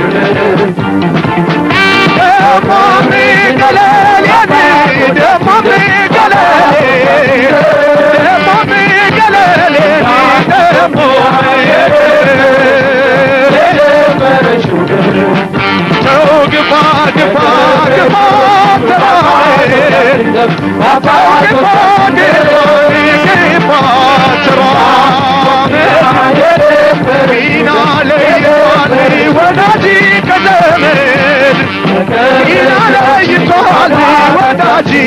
ደሞሚ ገለሌ ደሞሚ ገለሌ ደሞሚ ገለሌ ተው ግፋ ግፋ ግፋ ተራዬ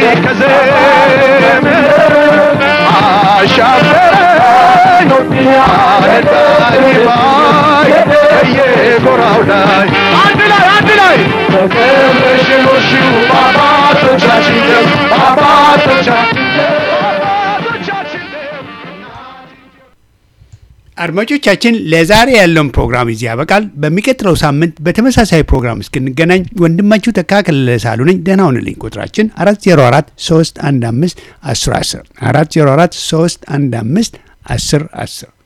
ከዘመን አሻፈረኝ አነዳኝ ባይ በየጎራው ላይ አንድ ላይ አንድ ላይ በቀብረሽ ኖርሽው በአባቶቻችን ደም በአባቶቻችን ደም በአባቶቻችን ደም አድማጮቻችን ለዛሬ ያለውን ፕሮግራም እዚህ ያበቃል። በሚቀጥለው ሳምንት በተመሳሳይ ፕሮግራም እስክንገናኝ ወንድማችሁ ተካከለ ሳሉ ነኝ። ደህና ሁንልኝ። ቁጥራችን 404 315 1010 404 315 1010